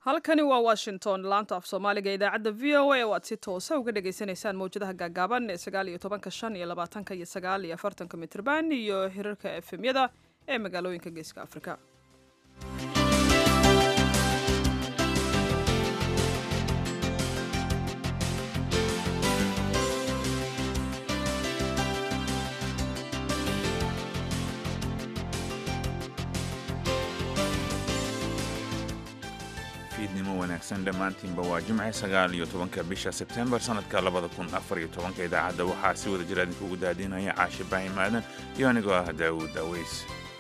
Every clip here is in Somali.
halkani waa washington laanta af soomaaliga idaacadda v o a oo aad si toosa uga dhagaysanaysaan mawjadaha gaagaaban ee sagaal iyo tobanka shan iyo labaatanka iyo sagaal iyo afartanka mitrban iyo hirarka efemyada ee magaalooyinka geeska afrika fiidnimo wanaagsan dhammaantiinba waa jimce sagaal iyo tobanka bisha sebtembar sannadka labada kun afar iyo tobanka idaacadda waxaa si wada jira idinkugu daadinaya caashi baahim aadan iyo anigoo ah daawuud daweys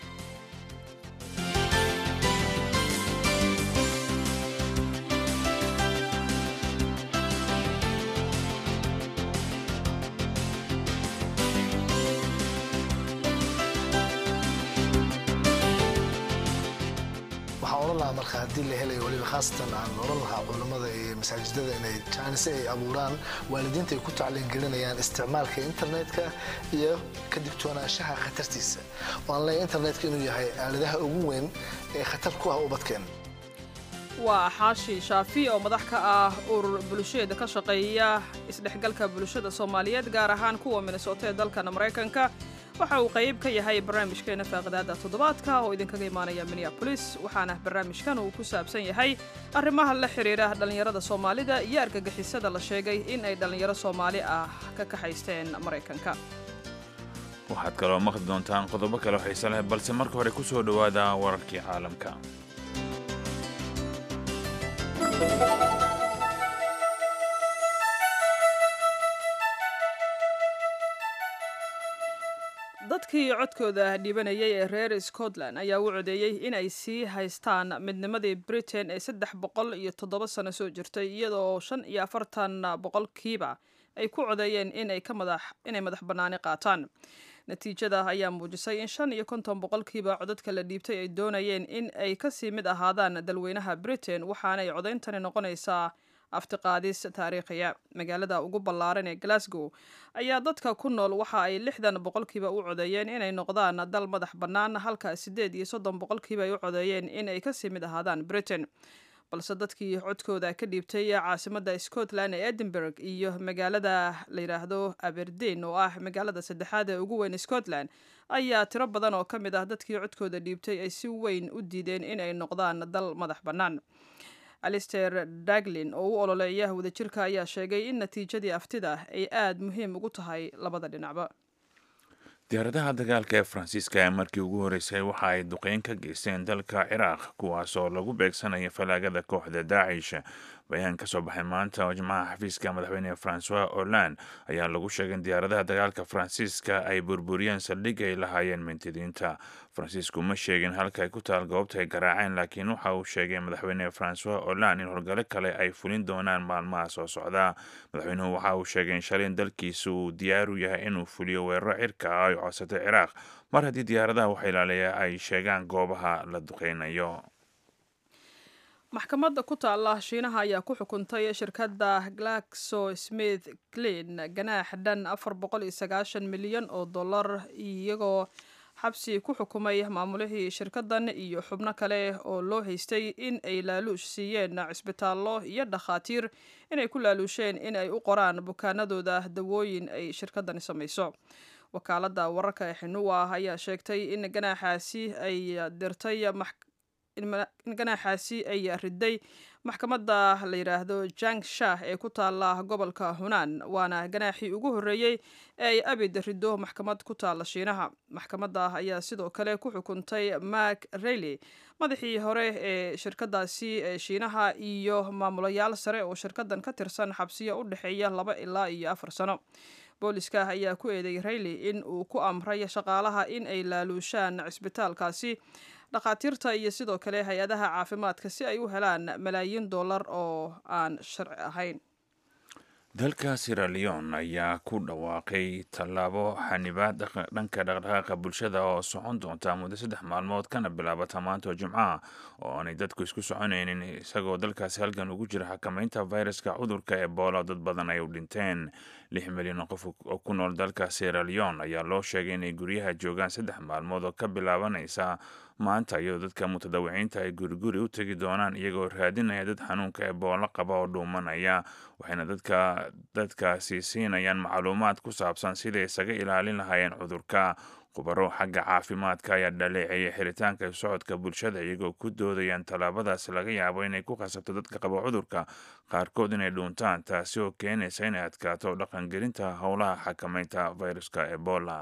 waxaan odhan lahaa marka haddii la helayo waliba khaasatan aan odhan lahaa culammada iyo masaajidada inay jaanise ay abuuraan waalidiinta ay ku tacliingelinayaan isticmaalka internetka iyo ka digtoonaanshaha khatartiisa waan leeyahay internetka inuu yahay aaladaha ugu weyn ee khatar ku ah ubadkeena waa xaashi shaafi oo madax ka ah urur bulsheeda ka shaqeeya isdhexgalka bulshada soomaaliyeed gaar ahaan kuwa minnesota ee dalkan maraykanka waxa uu qayb ka yahay barnaamijkeena faaqidaada toddobaadka oo idinkaga imaanaya minneabolis waxaana barnaamijkan uu ku saabsan yahay arrimaha la xidhiira dhallinyarada soomaalida iyo argagixisada la sheegay in ay dhallinyaro soomaali ah ka kaxaysteen maraykanka waxaad kaloo maqli doontaan qodobo kale xiise leh balse marka hore ku soo dhowaada wararkii caalamka dadkii codkooda dhiibanayay ee reer scotland ayaa u codeeyey in ay sii haystaan midnimadii britain ee saddex boqol iyo toddoba sano soo jirtay iyadoo shan iyo afartan boqolkiiba ay ku codeeyeen inay ka madax inay madax bannaani qaataan natiijada ayaa muujisay in shan iyo konton boqolkiiba codadka la dhiibtay ay doonayeen in ay kasii mid ahaadaan dalweynaha britain waxaanay codayntani noqonaysaa aftiqaadis taariikhiya magaalada ugu ballaaran ee glasgow ayaa dadka ku nool waxa ay lixdan boqolkiiba u codeeyeen inay noqdaan dal madax bannaan halka siddeed iyo soddon boqolkiiba ay u codeeyeen inay kasii mid ahaadaan britain balse dadkii codkooda ka dhiibtay caasimadda scotland ee edinburgh iyo magaalada la yidhaahdo aberdeen oo ah magaalada saddexaad ee ugu weyn scotland ayaa tiro badan oo ka mid ah dadkii codkooda dhiibtay ay si weyn u diideen inay noqdaan dal madax bannaan alister daglin oo u ololeeya wadajirka ayaa sheegay in natiijadii aftida ay aada muhiim ugu tahay labada dhinacba diyaaradaha dagaalka ee faransiiska ee markii ugu horreysay waxa ay duqeyn ka geysteen dalka ciraaq kuwaasoo lagu beegsanaya falaagada kooxda daacish bayaan ka soo baxay maanta oo jimcaha xafiiska madaxweyne francois hollande ayaa lagu sheegay in diyaaradaha dagaalka faransiiska ay burburiyeen saldhig ay lahaayeen mintidiinta faransiisku ma sheegin halka ay ku taal goobta ay garaaceen laakiin waxa uu sheegay madaxweyne francois hollande in horgalo kale ay fulin doonaan maalmaha soo socda madaxweynuhu waxa uu sheegay in shalay in dalkiisa uu diyaar u yahay inuu fuliyo weeraro cirka ah ay codsatay ciraaq mar haddii diyaaradaha wax ilaaliya ay sheegaan goobaha la duqeynayo maxkamadda ku taalla shiinaha ayaa ku xukuntay shirkadda glaxo smith clean ganaax dhan afar boqol iyo sagaashan milyan oo dollar iyagoo xabsi ku xukumay maamulihii shirkaddan iyo xubno kale oo loo haystay in ay laaluush siiyeen cisbitaallo iyo dhakhaatiir inay ku laaluusheen in ay u qoraan bukaanadooda dawooyin ay shirkaddani samayso wakaaladda wararka ee xinuwa ayaa sheegtay in ganaaxaasi ay dirtay in ganaaxaasi ay riday maxkamadda la yidhaahdo jang shah ee ku taalla gobolka hunaan waana ganaaxii ugu horreeyey ee ay abid riddo maxkamad ku taalla shiinaha maxkamadda ayaa sidoo kale ku xukuntay mark reiley madaxii hore ee shirkadaasi ee shiinaha iyo maamulayaal sare oo shirkaddan ka tirsan xabsiyo u dhexeeya laba ilaa iyo afar sano booliska ayaa ku eeday reiley in uu ku amray shaqaalaha in ay laaluushaan cisbitaalkaasi dhakhaatiirta iyo sidoo kale hay-adaha caafimaadka si ay u helaan malaayiin dollar oo aan sharci ahayn dalka siraleon ayaa ku dhawaaqay tallaabo xanibaad dhanka dhaqdhaqaaqa bulshada oo socon doonta muddo saddex maalmood kana bilaabata maanta oo jimcaha oo aanay dadku isku soconaynin isagoo dalkaasi halgan ugu jira xakamaynta viruska cudurka ebola dad badan ay u dhinteen lix milyan oo qof oo ku nool dalka siraleon ayaa loo sheegay inay guryaha joogaan saddex maalmood oo ka bilaabanaysa maanta iyadoo dadka mutadawiciinta ay guriguri u tegi doonaan iyagoo raadinaya dad xanuunka ebola qaba oo dhuumanaya waxayna dadka dadkaasi siinayaan macluumaad ku saabsan siday isaga ilaalin lahaayeen cudurka khubaro xagga caafimaadka ayaa dhaleeceeyay xiritaanka socodka bulshada iyagoo ku doodayaan tallaabadaasi laga yaabo inay ku khasabto dadka qaba cudurka qaarkood inay dhuuntaan taasi oo keenaysa inay adkaato dhaqangelinta howlaha xakamaynta viruska ebola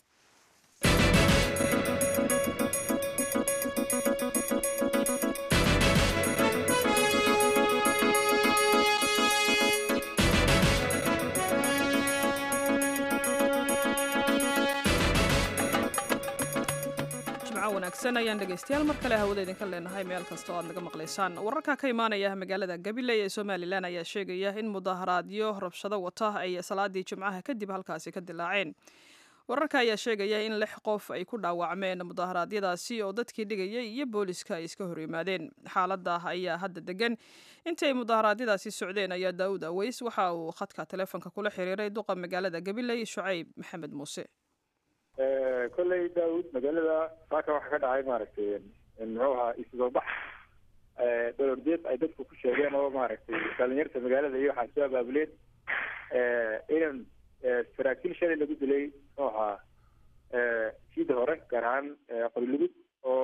wanaagsan ayaan dhegaystayaal mar kale hawada idinka leenahay meel kasta oo aad naga maqlaysaan wararka ka imaanaya magaalada gabiley ee somalilan ayaa sheegaya in mudaharaadyo rabshado wata ay salaadii jimcaha kadib halkaasi ka dilaaceen wararka ayaa sheegaya in lix qof ay ku dhaawacmeen mudaharaadyadaasi oo dadkii dhigayay iyo booliska ay iska horyimaadeen xaalada ayaa hadda degan intii ay mudaharaadyadaasi socdeen ayaa daawud aweys waxa uu khadka taleefonka kula xiriiray duqa magaalada gabiley shucayb maxamed muuse kolley daawud magaalada saaka waxaa ka dhacay maaragtay muxuu ahaa isoo bax dholorjeed ay dadku ku sheegeen oo maaragtay dhalinyarta magaalada iyo waxaa soo abaabuleen inan saraakiil shalay lagu dilay muxuu ahaa siida hore gaar ahaan qorilugud oo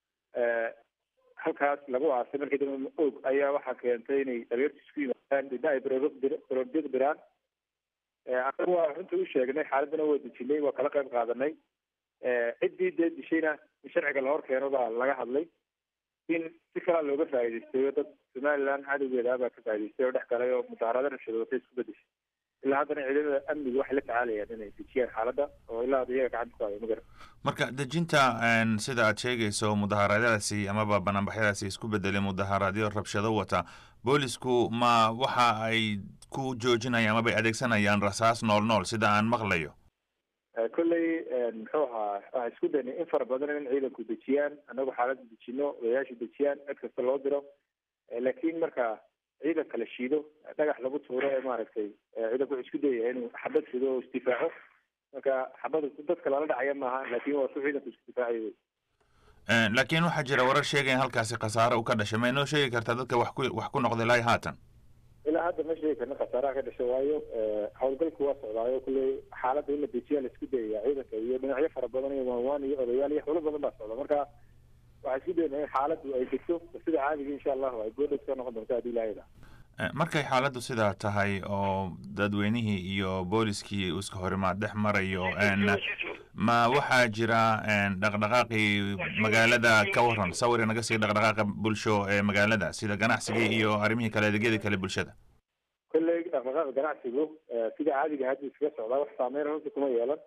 halkaas lagu aasay markii dambe og ayaa waxaa keentay inay dhalinyartu isku yimaadaan didna ay dholorjeed biraan anagu waa runta u sheegnay xaaladana waa dejinay waa kala qayb qaadanay ciddii dee dishayna in sharciga la hor keeno baa laga hadlay in si kalaa looga faa'idaystay oo dad somaliland cadowgeeda baa ka faa'idaystay oo dhex galay oo mudaharado rabshado watay isku bedeshay ilaa haddana ciidamada amniga waxay la tacaalayaan inay dejiyaan xaaladda oo ilaa hadda iyaga gacanta ku hayo magara marka dejinta sida aad sheegayso mudaharaadyadaasi amaba banaanbaxyadaasi isku bedelay mudaharaadyo rabshado wata boolisku ma waxa ay ku joojinayaan amabay adeegsanayaan rasaas nool nool sida aan maqlayo kolley muxuu ahaa waxaa isku daynay in fara badan in ciidanku dejiyaan annagu xaaladda dejino odayaasha dejiyaan cid kasta loo diro laakiin marka ciidanka la shiido dhagax lagu tuuro ee maaragtay ciidanku wuxuu isku dayaya inuu xabad rido oo isdifaaco marka xabada dadka lala dhacaya maaha laakiin waa ku ciidanku isku difaacayo laakiin waxaa jira warar sheegaya in halkaasi khasaare u ka dhashay ma inoo sheegi kartaa dadka wax ku wax ku noqday ilaa haatan ilaa hadda ma sheegi karna khasaaraha ka dhashay waayo howlgalku waa socdaayo kulley xaaladda in la dejiyaa la isku dayaya ciidanka iyo dhinacyo fara badan iyo waanwaan iyo odayaal iyo howlo badan baa socda marka waxaa isku dayna in xaaladdu ay degto sida caadiga insha allahu ay goodhow soo noqon doonto haddii ilaahayda markay xaaladdu sidaa tahay oo dadweynihii iyo booliskii iska horimaad dhex marayo ma waxaa jira dhaqdhaqaaqii magaalada ka waran sawir inaga sii dhaqdhaqaaqa bulsho ee magaalada sida ganacsigii iyo arrimihii kale adeegyadii kale bulshada kolley dhaqdhaqaaqa ganacsigu sida caadiga hadda iskaga socdaa wax saameyn runtii kuma yeelan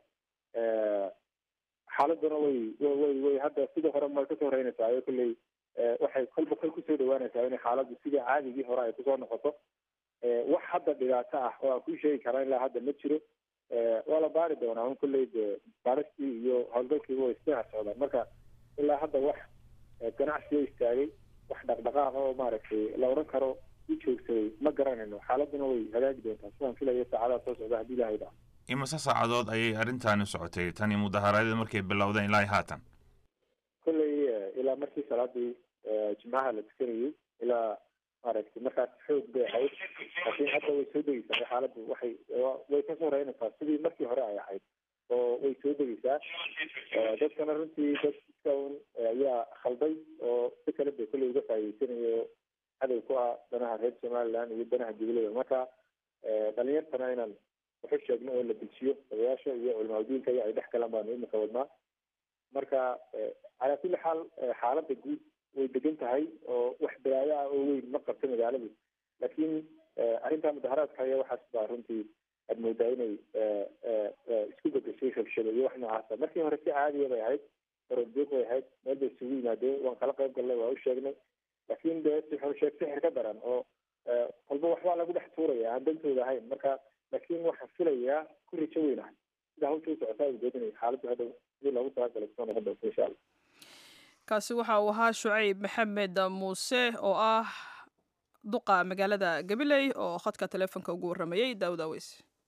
xaaladuna way way way hadda sidii hore ma kasoo horeynaysaa ayo kolley waxay kolba kol kusoo dhawaanaysaa in xaaladdu sidii caadigii hore ay kusoo noqoto wax hadda dhibaato ah oo aan kuu sheegi karaa ilaa hadda ma jiro waa la baari doonaa un kolley de baaristii iyo howlgalkiiba way isdhex socdaan marka ilaa hadda wax ganacsiga istaagay wax dhaqdhaqaaqa oo maaragtay la odhan karo u joogsaday ma garanayno xaaladuna way hagaagi doontaa sidaan filayo saacadaha soo socda haddii ilahay dhaco imise saacadood ayay arrintaani socotay tani mudaharaadyada markay bilowdeen ilaa haatan kolley ilaa markii salaadii jimcaha la tukanayay ilaa maaragtay markaas xoog bay ahayd laakiin hadda way soo degeysaa xaaladdu waxay way kasoo horeynaysaa sidii markii hore ay ahayd oo way soo degeysaa dadkana runtii dad iska un ayaa khalday oo si kale bay kolley uga faa'iideysanayo cadow ku ah danaha reer somaliland iyo danaha jubilee marka dhalinyartana inaan waxu sheegno oo la dejiyo odayaasha iyo culimaadudiinka iyo ay dhex galaan baanu imika wadnaa marka calaa kulli xaal xaaladda guud way degan tahay oo wax balaayo ah oo weyn ma qabto magaaladu laakiin arrintaa mudaharaadka ayaa waxaas baa runtii aad moodaa inay isku bedeshay rabshado iyo wax noocaasa markii hore si caadiya bay ahayd ororjoog bay ahayd meel bay isugu yimaadeen waan kala qayb gallay waa u sheegnay laakiin dee sixir sheeg sixir ka daran oo kolba waxbaa lagu dhex tuuraya aan dantooda ahayn marka laakiin waxaan filayaa ku rijo weynahay sida hawsha u socotaa awgeed inay xaaladdu hadhow sidii loogu talagalay kusoo noqon doonto insha allah kaasi waxa uu ahaa shucayb maxamed muuse oo ah duqa magaalada gabiley oo khadka taleefonka ugu warramayey daawud aweys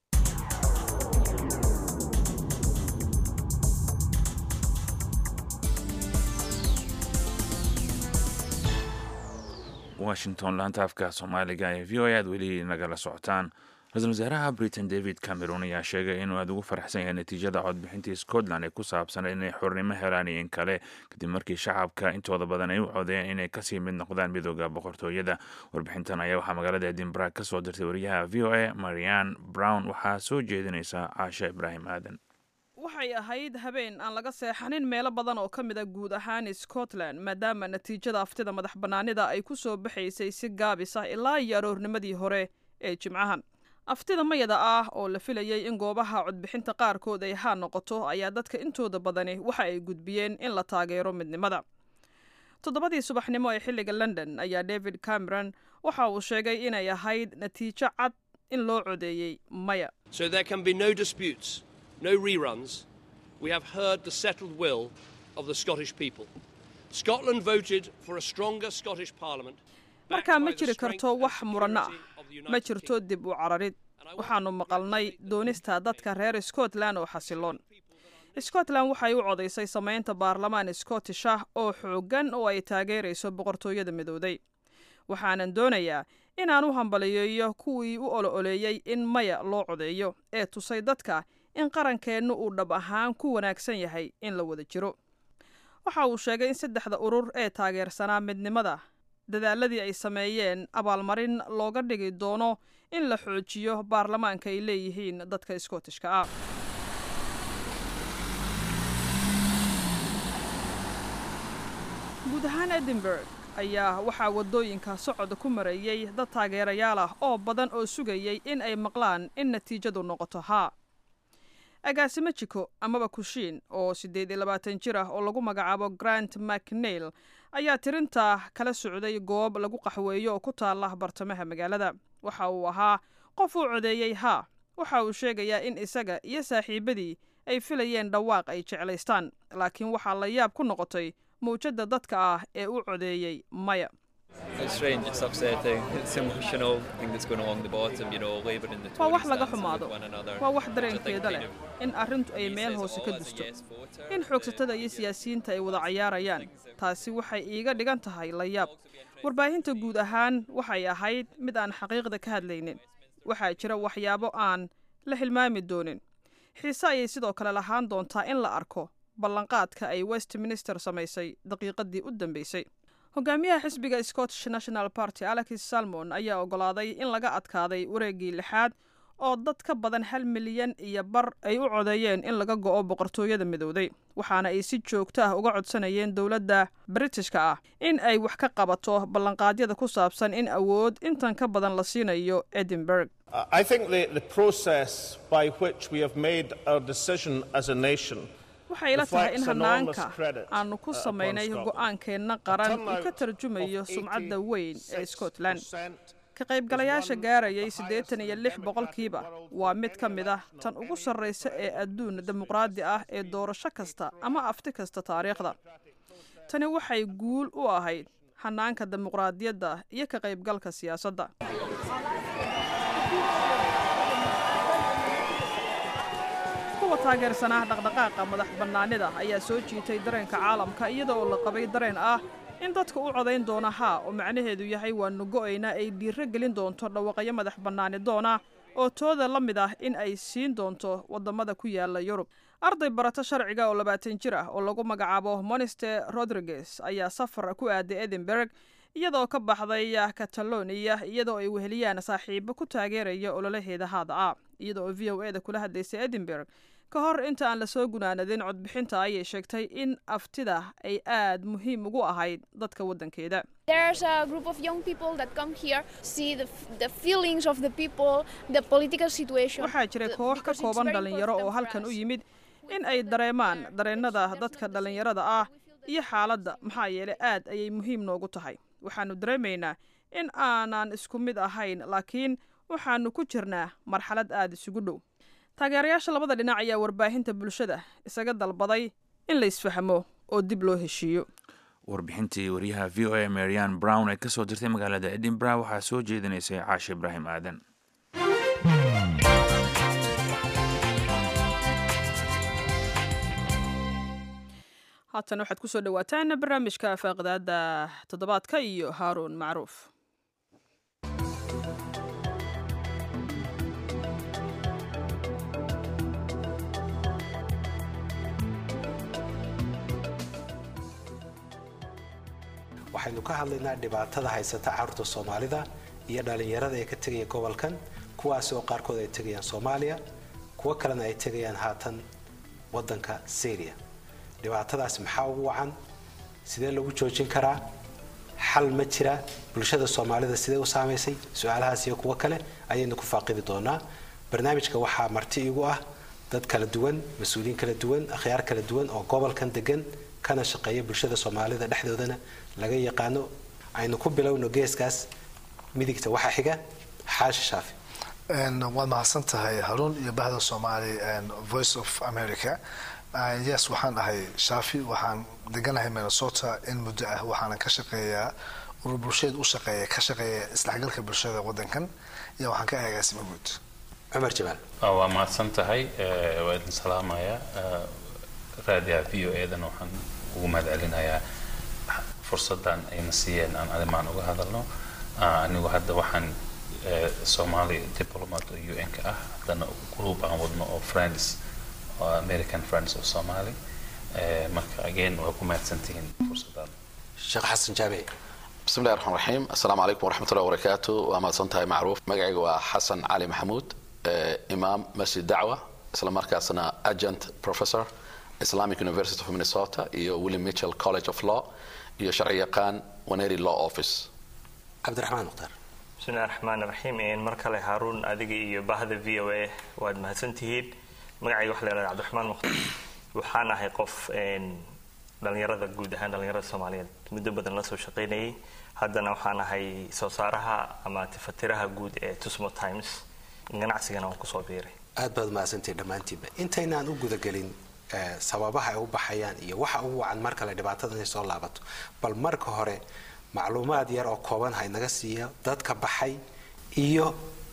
washington laanta afka soomaaliga ee v o a aad weli nagala socotaan ra-iisul wasaaraha britain david cameron ayaa sheegay inuu aada ugu faraxsan yahay natiijada codbixintii scotland ee ku saabsan inay xornimo helaan iyo in kale kadib markii shacabka intooda badan ay u codeeyeen inay kasii mid noqdaan midooda boqortooyada warbixintan ayaa waxaa magaalada edinburgh ka soo dirtay wariyaha v o a marian brown waxaa soo jeedinaysa caasha ibraahim aadan waxay ahayd habeen aan laga seexanin meelo badan oo ka mid a guud ahaan scotland maadaama natiijada aftida madax bannaanida ay ku soo baxaysay si gaabis ah ilaa iyo aroornimadii hore ee jimcahan aftida mayada ah oo la filayey in goobaha codbixinta qaarkood ay haa noqoto ayaa dadka intooda badani waxa ay gudbiyeen in la taageero midnimada toddobadii subaxnimo ee xilliga london ayaa david cameron waxa uu sheegay inay ahayd natiijo cad in loo codeeyey maya no reruns. We have heard the settled will of the Scottish people. Scotland voted for a stronger Scottish Parliament. markaa ma jiri karto wax muranno ah ma jirto dib u cararid waxaannu maqalnay doonista dadka reer scotland oo xasiloon scotland waxay u codaysay samaynta baarlamaan scottish ah oo xooggan oo ay taageerayso boqortooyada midowday waxaanan doonayaa inaan u hambaliyeeyo kuwii u olo-oleeyey in maya loo codeeyo ee tusay dadka in qarankeennu uu dhab ahaan ku wanaagsan yahay in la wada jiro waxa uu sheegay in saddexda urur ee taageersanaa midnimada dadaaladii ay sameeyeen abaalmarin looga dhigi doono in la xoojiyo baarlamaanka ay leeyihiin dadka skootishka ah guud ahaan edinburg ayaa waxaa waddooyinka socod ku marayey dad taageerayaal ah oo badan oo sugayey in ay maqlaan in natiijadu noqoto haa agaasimo jiko amaba kushiin oo siddeed iyo labaatan jir ah oo lagu magacaabo grant macneil ayaa tirinta kala socday goob lagu qaxweeyo oo ku taala bartamaha magaalada waxa uu ahaa qof uu codeeyey haa waxa uu sheegayaa in isaga iyo saaxiibadii ay filayeen dhawaaq ay jeclaystaan laakiin waxaa la yaab ku noqotay mawjadda dadka ah ee u codeeyey maya waa wax laga xumaado waa wax dareenkeeda leh in arrintu ay meel hoose ka dusto in xoogsatada iyo siyaasiyiinta ay wada cayaarayaan taasi waxay iiga dhigan tahay la yaab warbaahinta guud ahaan waxay ahayd mid aan xaqiiqda ka hadlaynin waxaa jira waxyaabo aan la hilmaami doonin xiise ayay sidoo kale lahaan doontaa in la arko ballanqaadka ay westminster samaysay daqiiqadii u dambeysay hogaamiyaha xisbiga scottish national party alex salmon ayaa oggolaaday in laga adkaaday wareeggii lixaad oo dad ka badan hal milyan iyo bar ay u codeeyeen in laga go'o boqortooyada midowday waxaana ay si joogto ah uga codsanayeen dowladda britishka ah in ay wax ka qabato ballanqaadyada ku saabsan in awood intan ka badan la siinayo edinburg waxay ila tahay in hanaanka aanu ku samaynay go'aankeenna qaran uu ka tarjumayo sumcadda weyn ee scotland ka qaybgalayaasha gaarayay siddeetan iyo lix boqolkiiba waa mid ka mid ah tan ugu sarraysa ee adduun dimuqraadi ah ee doorasho kasta ama afti kasta taariikhda tani waxay guul u ahayd hanaanka dimuqraadiyadda iyo ka qaybgalka siyaasadda kuwa taageersanaa dhaqdhaqaaqa madax bannaanida ayaa soo jiitay dareenka caalamka iyada oo la qabay dareen ah in dadka u codayn doona haa oo macnaheedu yahay waanu go'aynaa ay dhiiro gelin doonto dhawaqayo madax bannaani doona oo tooda la mid ah in ay siin doonto waddamada ku yaala yurub arday barato sharciga oo labaatan jir ah oo lagu magacaabo moniste rodriguez ayaa safar ku aaday edinburg iyadoo ka baxday kataloniya iyadoo ay weheliyaan saaxiibo ku taageeraya ololaheeda haada ah iyada oo v o e da kula hadlaysay edinburg ka hor inta aan lasoo gunaanadin codbixinta ayay sheegtay in aftida ay aad muhiim ugu ahayd dadka waddankeeda waxaa jira koox ka kooban dhallinyaro oo halkan u yimid in ay dareemaan dareennada dadka dhallinyarada ah iyo xaaladda maxaa yeelay aad ayay muhiim noogu tahay waxaannu dareemaynaa in aanan isku mid ahayn laakiin waxaannu ku jirnaa marxalad aada isugu dhow taageerayaasha labada dhinac ayaa warbaahinta bulshada isaga dalbaday in la isfahmo oo dib loo heshiiyo warbixintii wariyaha v o a marian brown ee kasoo dirtay magaalada edinburgh waxaa soo jeedinaysay caashi ibraahim aadan haatan waxaad kusoo dhawaataan barnaamijka faaqidaada toddobaadka iyo haaruun macruuf waxaynu ka hadlaynaa dhibaatada haysata carruurta soomaalida iyo dhallinyarada ee ka tegaya gobolkan kuwaas oo qaarkood ay tegayaan soomaaliya kuwo kalena ay tegayaan haatan waddanka syria dhibaatadaas maxaa ugu wacan sidee lagu joojin karaa xal ma jira bulshada soomaalida sidee u saamaysay su-aalahaas iyo kuwo kale ayaynu ku faaqidi doonaa barnaamijka waxaa marti igu ah dad kala duwan mas-uuliyiin kala duwan akhyaar kala duwan oo gobolkan degan kana shaqeeya bulshada soomaalida dhexdoodana laga yaqaano aynu ku bilowno geeskaas midigta waxaa xiga xaashi shaafi waad mahadsan tahay haruun iyo bahda soomaali voice of america yes waxaan ahay shaafi waxaan deganahay minnesota in muddo ah waxaana ka shaqeeyaa urur bulsheed u shaqeeya ka shaqeeya isdhexgalka bulshada wadankan iyo waxaan ka agaasima guud cumar jamaal waa mahadsan tahay waa idin salaamaya raadiyaha v o edan waxaan ugu mahad celinayaa fursadan ayna siiyeen aan arrimaan uga hadalno anigu hadda waxaan somali diplomat oo u n ka ah haddana group aan wadno oo friends oo american friends of somali marka again waa ku mahadsantihiin fursadan sheekh xasan jaabici بسم الله الرحمن الرحيم السلام عليكم ورحمة الله وبركاته وما صنتها معروف مقعي حسن علي محمود إمام مسجد دعوة إسلام مركزنا أجنت بروفيسور Islamic University of Minnesota iyo William Mitchell College of Law iyo sharci yaqaan Waneri Law Office cabdiraxmaan mukhtaar bismillahi raxmaan raxiim mar kale haaruun adiga iyo bahda v o a waad mahadsantihiin magacayga waxa la yhahda cabdiraxmaan mukhtaar waxaan ahay qof dhalinyarada guud ahaan dhalinyarada soomaaliyeed muddo badan la soo shaqaynayay haddana waxaan ahay soo saaraha ama tifatiraha guud ee tusmo times ganacsigana waan kusoo biiray aad baad mahadsantihiin dhammaantiinba intaynaan u gudagelin sababaha ay u baxayaan iyo waxa ugu wacan mar kale dhibaatada inay soo laabato bal marka hore macluumaad yar oo kooban ha inaga siiya dadka baxay iyo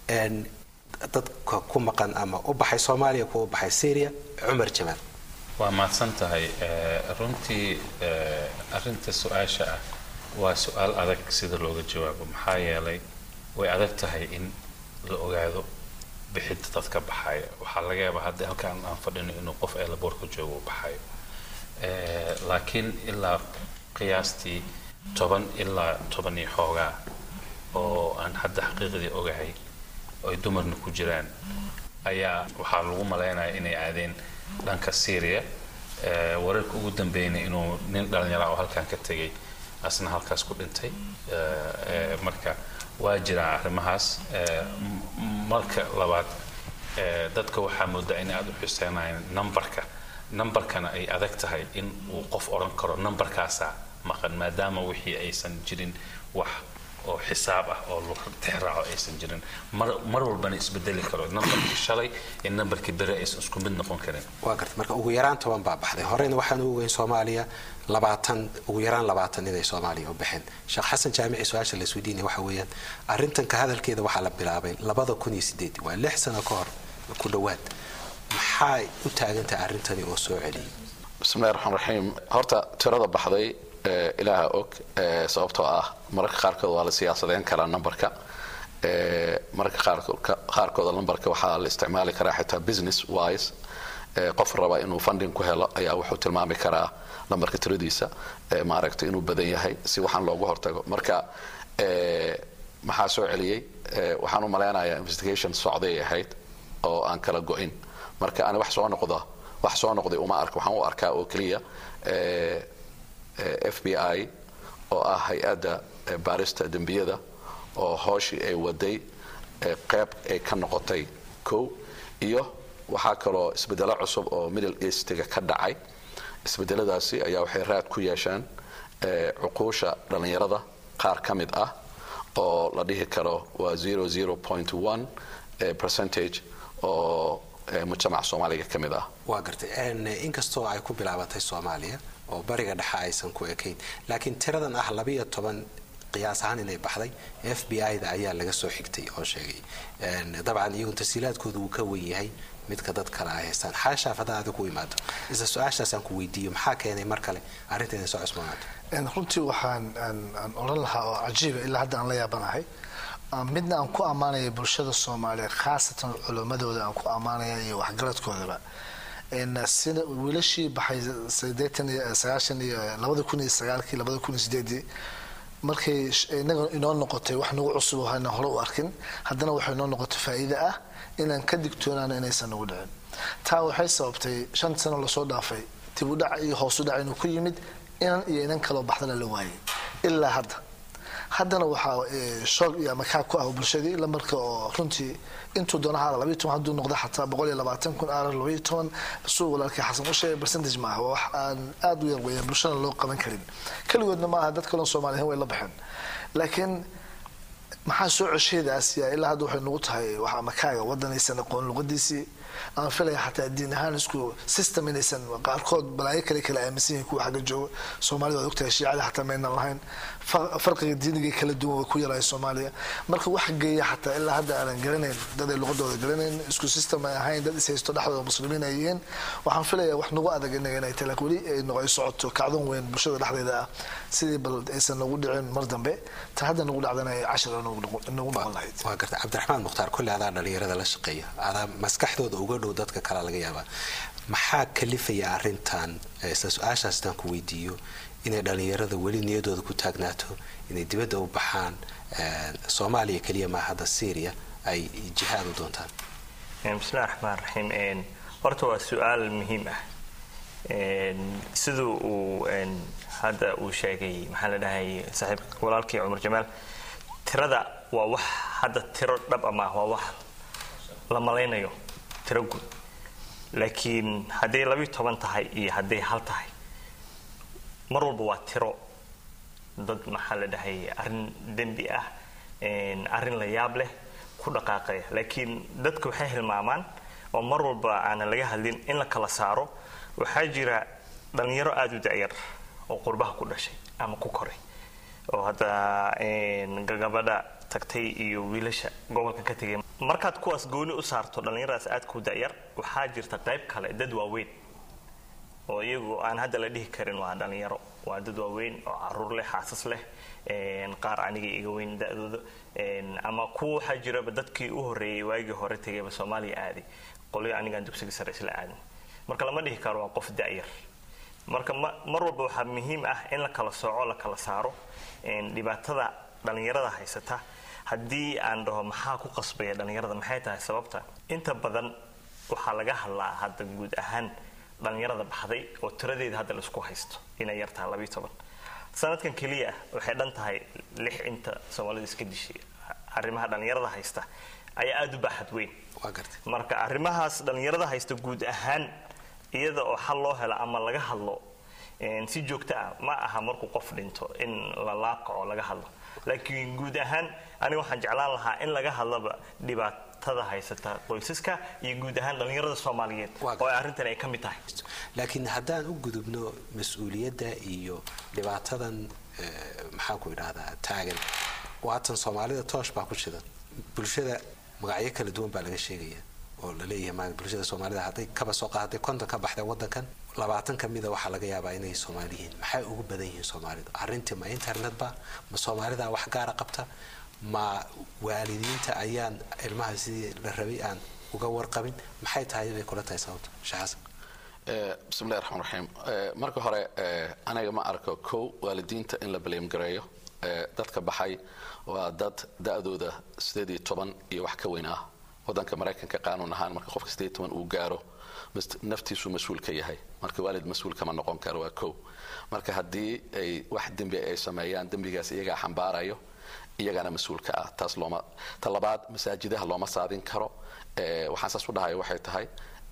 dadka ku maqan ama u baxay soomaaliya kuwa u baxay syria cumar jamaal waa mahadsan tahay runtii arinta su-aasha ah waa su-aal adag sida looga jawaabo maxaa yeelay way adag tahay in la ogaado bixidda dadka baxaya waxaa laga yaabaa hadda halkaan aan fadhino inuu qof eelaboorka joogo u baxayo laakiin ilaa qiyaastii toban ilaa toban iyo xoogaa oo aan hadda xaqiiqdii ogahay ay dumarna ku jiraan ayaa waxaa lagu malaynaya inay aadeen dhanka syria wararka ugu dambeeyna inuu nin dhalinyara oo halkaan ka tegay asna halkaas ku dhintay marka waa jiraan arrimahaas marka labaad dadka waxaa moodaa inay aada u xuseenayaan numberka numberkana ay adag tahay in uu qof odhan karo numberkaasaa maqan maadaama wixii aysan jirin wax oo xisaab ah oo tixraaco aysan jirin mar mar walbana isbedeli karo numberkii shalay iyo numberkii bere aysan isku mid noqon karin waa garta marka ugu yaraan toban baa baxday horeyna waxaan u ogeyn soomaaliya labaatan ugu yaraan labaatan inay soomaaliya u baxeen sheekh xasan jaamici su-aasha la isweydiinaya waxa weeyaan arrintan ka hadalkeeda waxaa la bilaabay labada kun iyo sideed waa lix sano ka hor ku dhowaad maxay u taagantahay arrintani oo soo celiyay بسم الله الرحمن الرحيم horta tirada baxday ilaaha og sababtoo ah mararka qaarkood waa la siyaasadeyn karaa numberka mararka qaarkooda numberka waxaa la isticmaali karaa xitaa business wise qof raba inuu funding ku helo ayaa wuxuu tilmaami karaa numberka tiradiisa maaragtay inuu badan yahay si waxaan loogu hortago marka maxaa soo celiyey waxaan u malaynayaa investigation socday ahayd oo aan kala go-in marka ani wax soo noqda wax soo noqday uma arka waxaan u arkaa oo keliya f b i oo ah hay-adda baarista dembiyada oo hooshii ay waday qeyb ay ka noqotay kow iyo waxaa kaloo isbedelo cusub oo middle eastiga ka dhacay isbedeladaasi ayaa waxay raad ku yeesheen cuquusha dhallinyarada qaar ka mid ah oo la dhihi karo waa zero zero point one percentage oo mujtamaca soomaaliga ka mid ah waa gartay inkastoo ay ku bilaabatay soomaaliya oo bariga dhexe aysan ku ekayn laakiin tiradan ah labiyo toban qiyaas ahaan inay baxday f b i da ayaa laga soo xigtay oo sheegay dabcan iyagu tasiilaadkooda wuu ka wen yahay midka dad kale ay haystaan xaashaaf haddaan adiga ku imaado isla su-aashaasaan ku weydiiyo maxaa keenay mar kale arrinta inay soo cusboonaato runtii waxaan aan odhan lahaa oo cajiiba ilaa hadda aan la yaabanahay midna aan ku ammaanaya bulshada soomaaliyeed khaasatan culimmadooda aan ku ammaanaya iyo waxgaradkoodaba sida wiilashii baxay sideetan iyo sagaashan iyo labada kun iyo sagaalkii labada kun iyo sideedii markay inaga inoo noqotay wax nagu cusub oo hana hore u arkin haddana waxay inoo noqotay faa'iide ah inaan ka digtoonaano inaysan nagu dhicin taa waxay sababtay shan sano lasoo dhaafay dib u dhac iyo hoos u dhac inuu ku yimid inan iyo inan kaloo baxdana la waayay ilaa hadda haddana waxaa shoog iyo amakaag ku ah bulshadii lamarka oo runtii intuu doona haala labayo toban hadduu noqdo xataa boqol iyo labaatan kun aarar labayo toban suu walaalkii xasan u sheegay percentage maaha waa wax aan aada u yar weeyaan bulshana loo qaban karin keligoodna maaha dad kaloo soomaaliyan way la baxeen laakiin maxaa soo cesheedaas yaa ilaa hadda waxay nagu tahay wax amakaaga waddanaysan aqoon luqadiisii aan filaya xataa diin ahaan isku system inaysan qaarkood balaayo kale kala aaminsan yihiin kuwa xagga jooga soomaalida waad ogtahay shiicada xataa maynan lahayn farqiga diiniga kala duwan way ku yaraya soomaaliya marka wax geeya xataa ilaa hadda aanan garanayn dad ay luqadooda garanayn isku system ay ahayn dad ishaysto dhexdooda muslimiin ay yihiin waxaan filaya wax nagu adag inaga inay tahay laakiin weli ay noqoy socoto kacdon weyn bulshada dhexdeeda ah sidii bal aysan nagu dhicin mar dambe ta hadda nagu dhacdana ay cashir nagu noqon lahayd waa garta cabdiraxmaan mukhtaar kolle adaa dhalinyarada la shaqeeya adaa maskaxdooda uga dhow dadka kale laga yaabaa maxaa kalifaya arrintan isla su-aashaas intaan ku weydiiyo inay dhalinyarada weli niyadooda ku taagnaato inay dibadda u baxaan soomaaliya keliya maa hadda syria ay jihaad u doontaan bismillahi raxmaan raxiim horta waa su-aal muhiim ah siduu uu hadda uu sheegay maxaa la dhahay saaxiib walaalkii cumar jamaal tirada waa wax hadda tiro dhab ama waa wax la malaynayo tiro guud laakiin hadday labiyo toban tahay iyo hadday hal tahay mar walba waa tiro dad maxaa la dhahay arrin dembi ah arrin la yaab leh ku dhaqaaqaya laakiin dadka waxay hilmaamaan oo mar walba aanan laga hadlin in la kala saaro waxaa jira dhalinyaro aada u da'yar oo qurbaha ku dhashay ama ku koray oo hadda gabadha tagtay iyo wiilasha gobolkan ka tegay markaad kuwaas gooni u saarto dhallinyaradaas aad ku da'yar waxaa jirta qayb kale dad waaweyn oo iyagu aan hadda la dhihi karin waa dhalinyaro waa dad waaweyn oo caruur leh xaasas leh qaar aniga iga weyn da-dooda ama kuwa waxaa jiraba dadkii u horreeyay waagii hore tegayba soomaaliya aaday qolyo anigaan dugsiga sare isla aadin marka lama dhihi karo waa qof da'yar marka mar walba waxaa muhiim ah in la kala sooco la kala saaro dhibaatada dhalinyarada haysata haddii aan dhaho maxaa ku qasbaya dhalinyarada maxay tahay sababta inta badan waxaa laga hadlaa hadda guud ahaan dhalinyarada baxday oo tiradeeda hadda laisku haysto inay yartahay labiyo toban sanadkan keliya ah waxay dhan tahay lix inta soomaalida iska dishay arrimaha dhalinyarada haysta ayaa aada u baaxad weyn marka arrimahaas dhalinyarada haysta guud ahaan iyada oo xal loo helo ama laga hadlo si joogto ah ma aha markuu qof dhinto in la laaqaco laga hadlo laakiin guud ahaan aniga waxaan jeclaan lahaa in laga hadlaba dhibaatada haysata qoysaska iyo guud ahaan dhalinyarada soomaaliyeed oo arrintan ay ka mid tahay laakiin haddaan u gudubno mas-uuliyadda iyo dhibaatadan maxaan ku idhahdaa taagan waatan soomaalida toosh baa ku shidan bulshada magacyo kala duwan baa laga sheegaya oo laleeyahay bulshada soomaalida hadday kaba soo hadday konton ka baxday wadankan labaatan ka mida waxaa laga yaabaa inay soomaali yihiin maxay ugu badan yihiin soomaalidu arrintii ma internetba ma soomaalida wax gaara qabta ma waalidiinta ayaan ilmaha sidii la rabay aan uga warqabin maxay tahay bay kula tahay sababta sheekh bismillahi raxmaan raxiim marka hore aniga ma arko kow waalidiinta in la blame gareeyo dadka baxay waa dad da-dooda sideed iyo toban iyo wax ka weyn ah wadanka maraykanka qaanuun ahaan marka qofka sideed toban uu gaaro naftiisu mas-uul ka yahay marka waalid mas-uul kama noqon karo waa kow marka haddii ay wax dembi ay sameeyaan dembigaas iyagaa xambaarayo iyagaana mas-uulka ah taas looma ta labaad masaajidaha looma saadin karo waxaan saas u dhahayo waxay tahay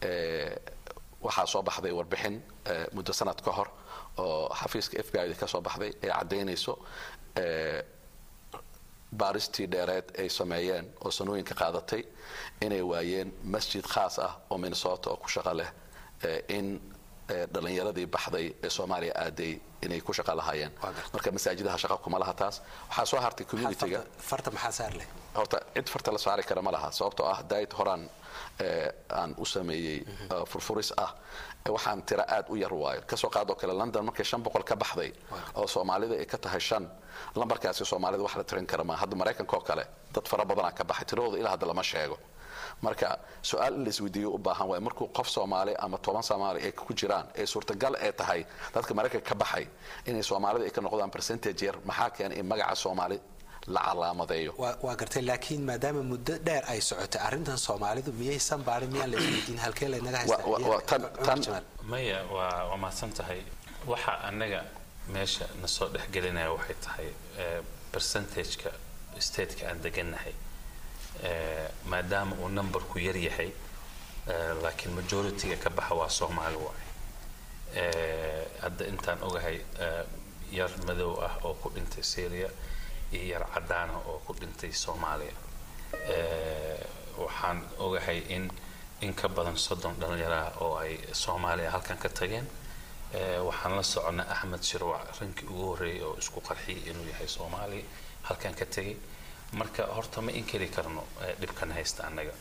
waxaa soo baxday warbixin muddo sanad ka hor oo xafiiska f b i da ka soo baxday ee caddaynayso baaristii dheereed ay sameeyeen oo sanooyinka qaadatay inay waayeen masjid khaas ah oo minnesota oo ku shaqo leh in dhalinyaradii baxday ee soomaaliya aaday inay ku shaqa lahaayeen marka masaajidaha shaqa kuma laha taas waxaa soo hartay communityga farta maxaa saar leh horta cid farta la saari kara ma laha sababtoo ah daayid horaan aan u sameeyey furfuris ah waxaan tira aad u yar waayo kasoo qaadoo kale london markay shan boqol ka baxday oo soomaalida ay ka tahay shan lambarkaasi soomaalida wax la tirin kara ma hadda maraykanka oo kale dad fara badanaa ka baxay tiradooda ilaa hadda lama sheego marka su-aal in laisweydiiyo u baahan waay markuu qof soomaali ama toban soomaali ay ku jiraan ee suurtagal ee tahay dadka maraykanka ka baxay inay soomaalida ay ka noqdaan percentage yar maxaa keenay in magaca soomaali la calaamadeeyo waa gartay laakiin maadaama muddo dheer ay socotay arrintan soomaalidu miyaysan baarin miyaan la isweydiin halkee laynaga haystaa maya waa waa mahadsan tahay waxa annaga meesha na soo dhexgelinaya waxay tahay percentageka stateka aan degannahay maadaama uu numberku yar yahay laakiin majorityga ka baxa waa soomaali waay hadda intaan ogahay yar madow ah oo ku dhintay syria iyo yar cadaana oo ku dhintay soomaaliya waxaan ogahay in in ka badan soddon dhallinyaraha oo ay soomaaliya halkan ka tageen waxaan la soconnay axmed shirwac rankii ugu horreeyay oo isku qarxiyay inuu yahay soomaaliya halkan ka tegay marka horta ma inkari karno dhibkan haysta annaga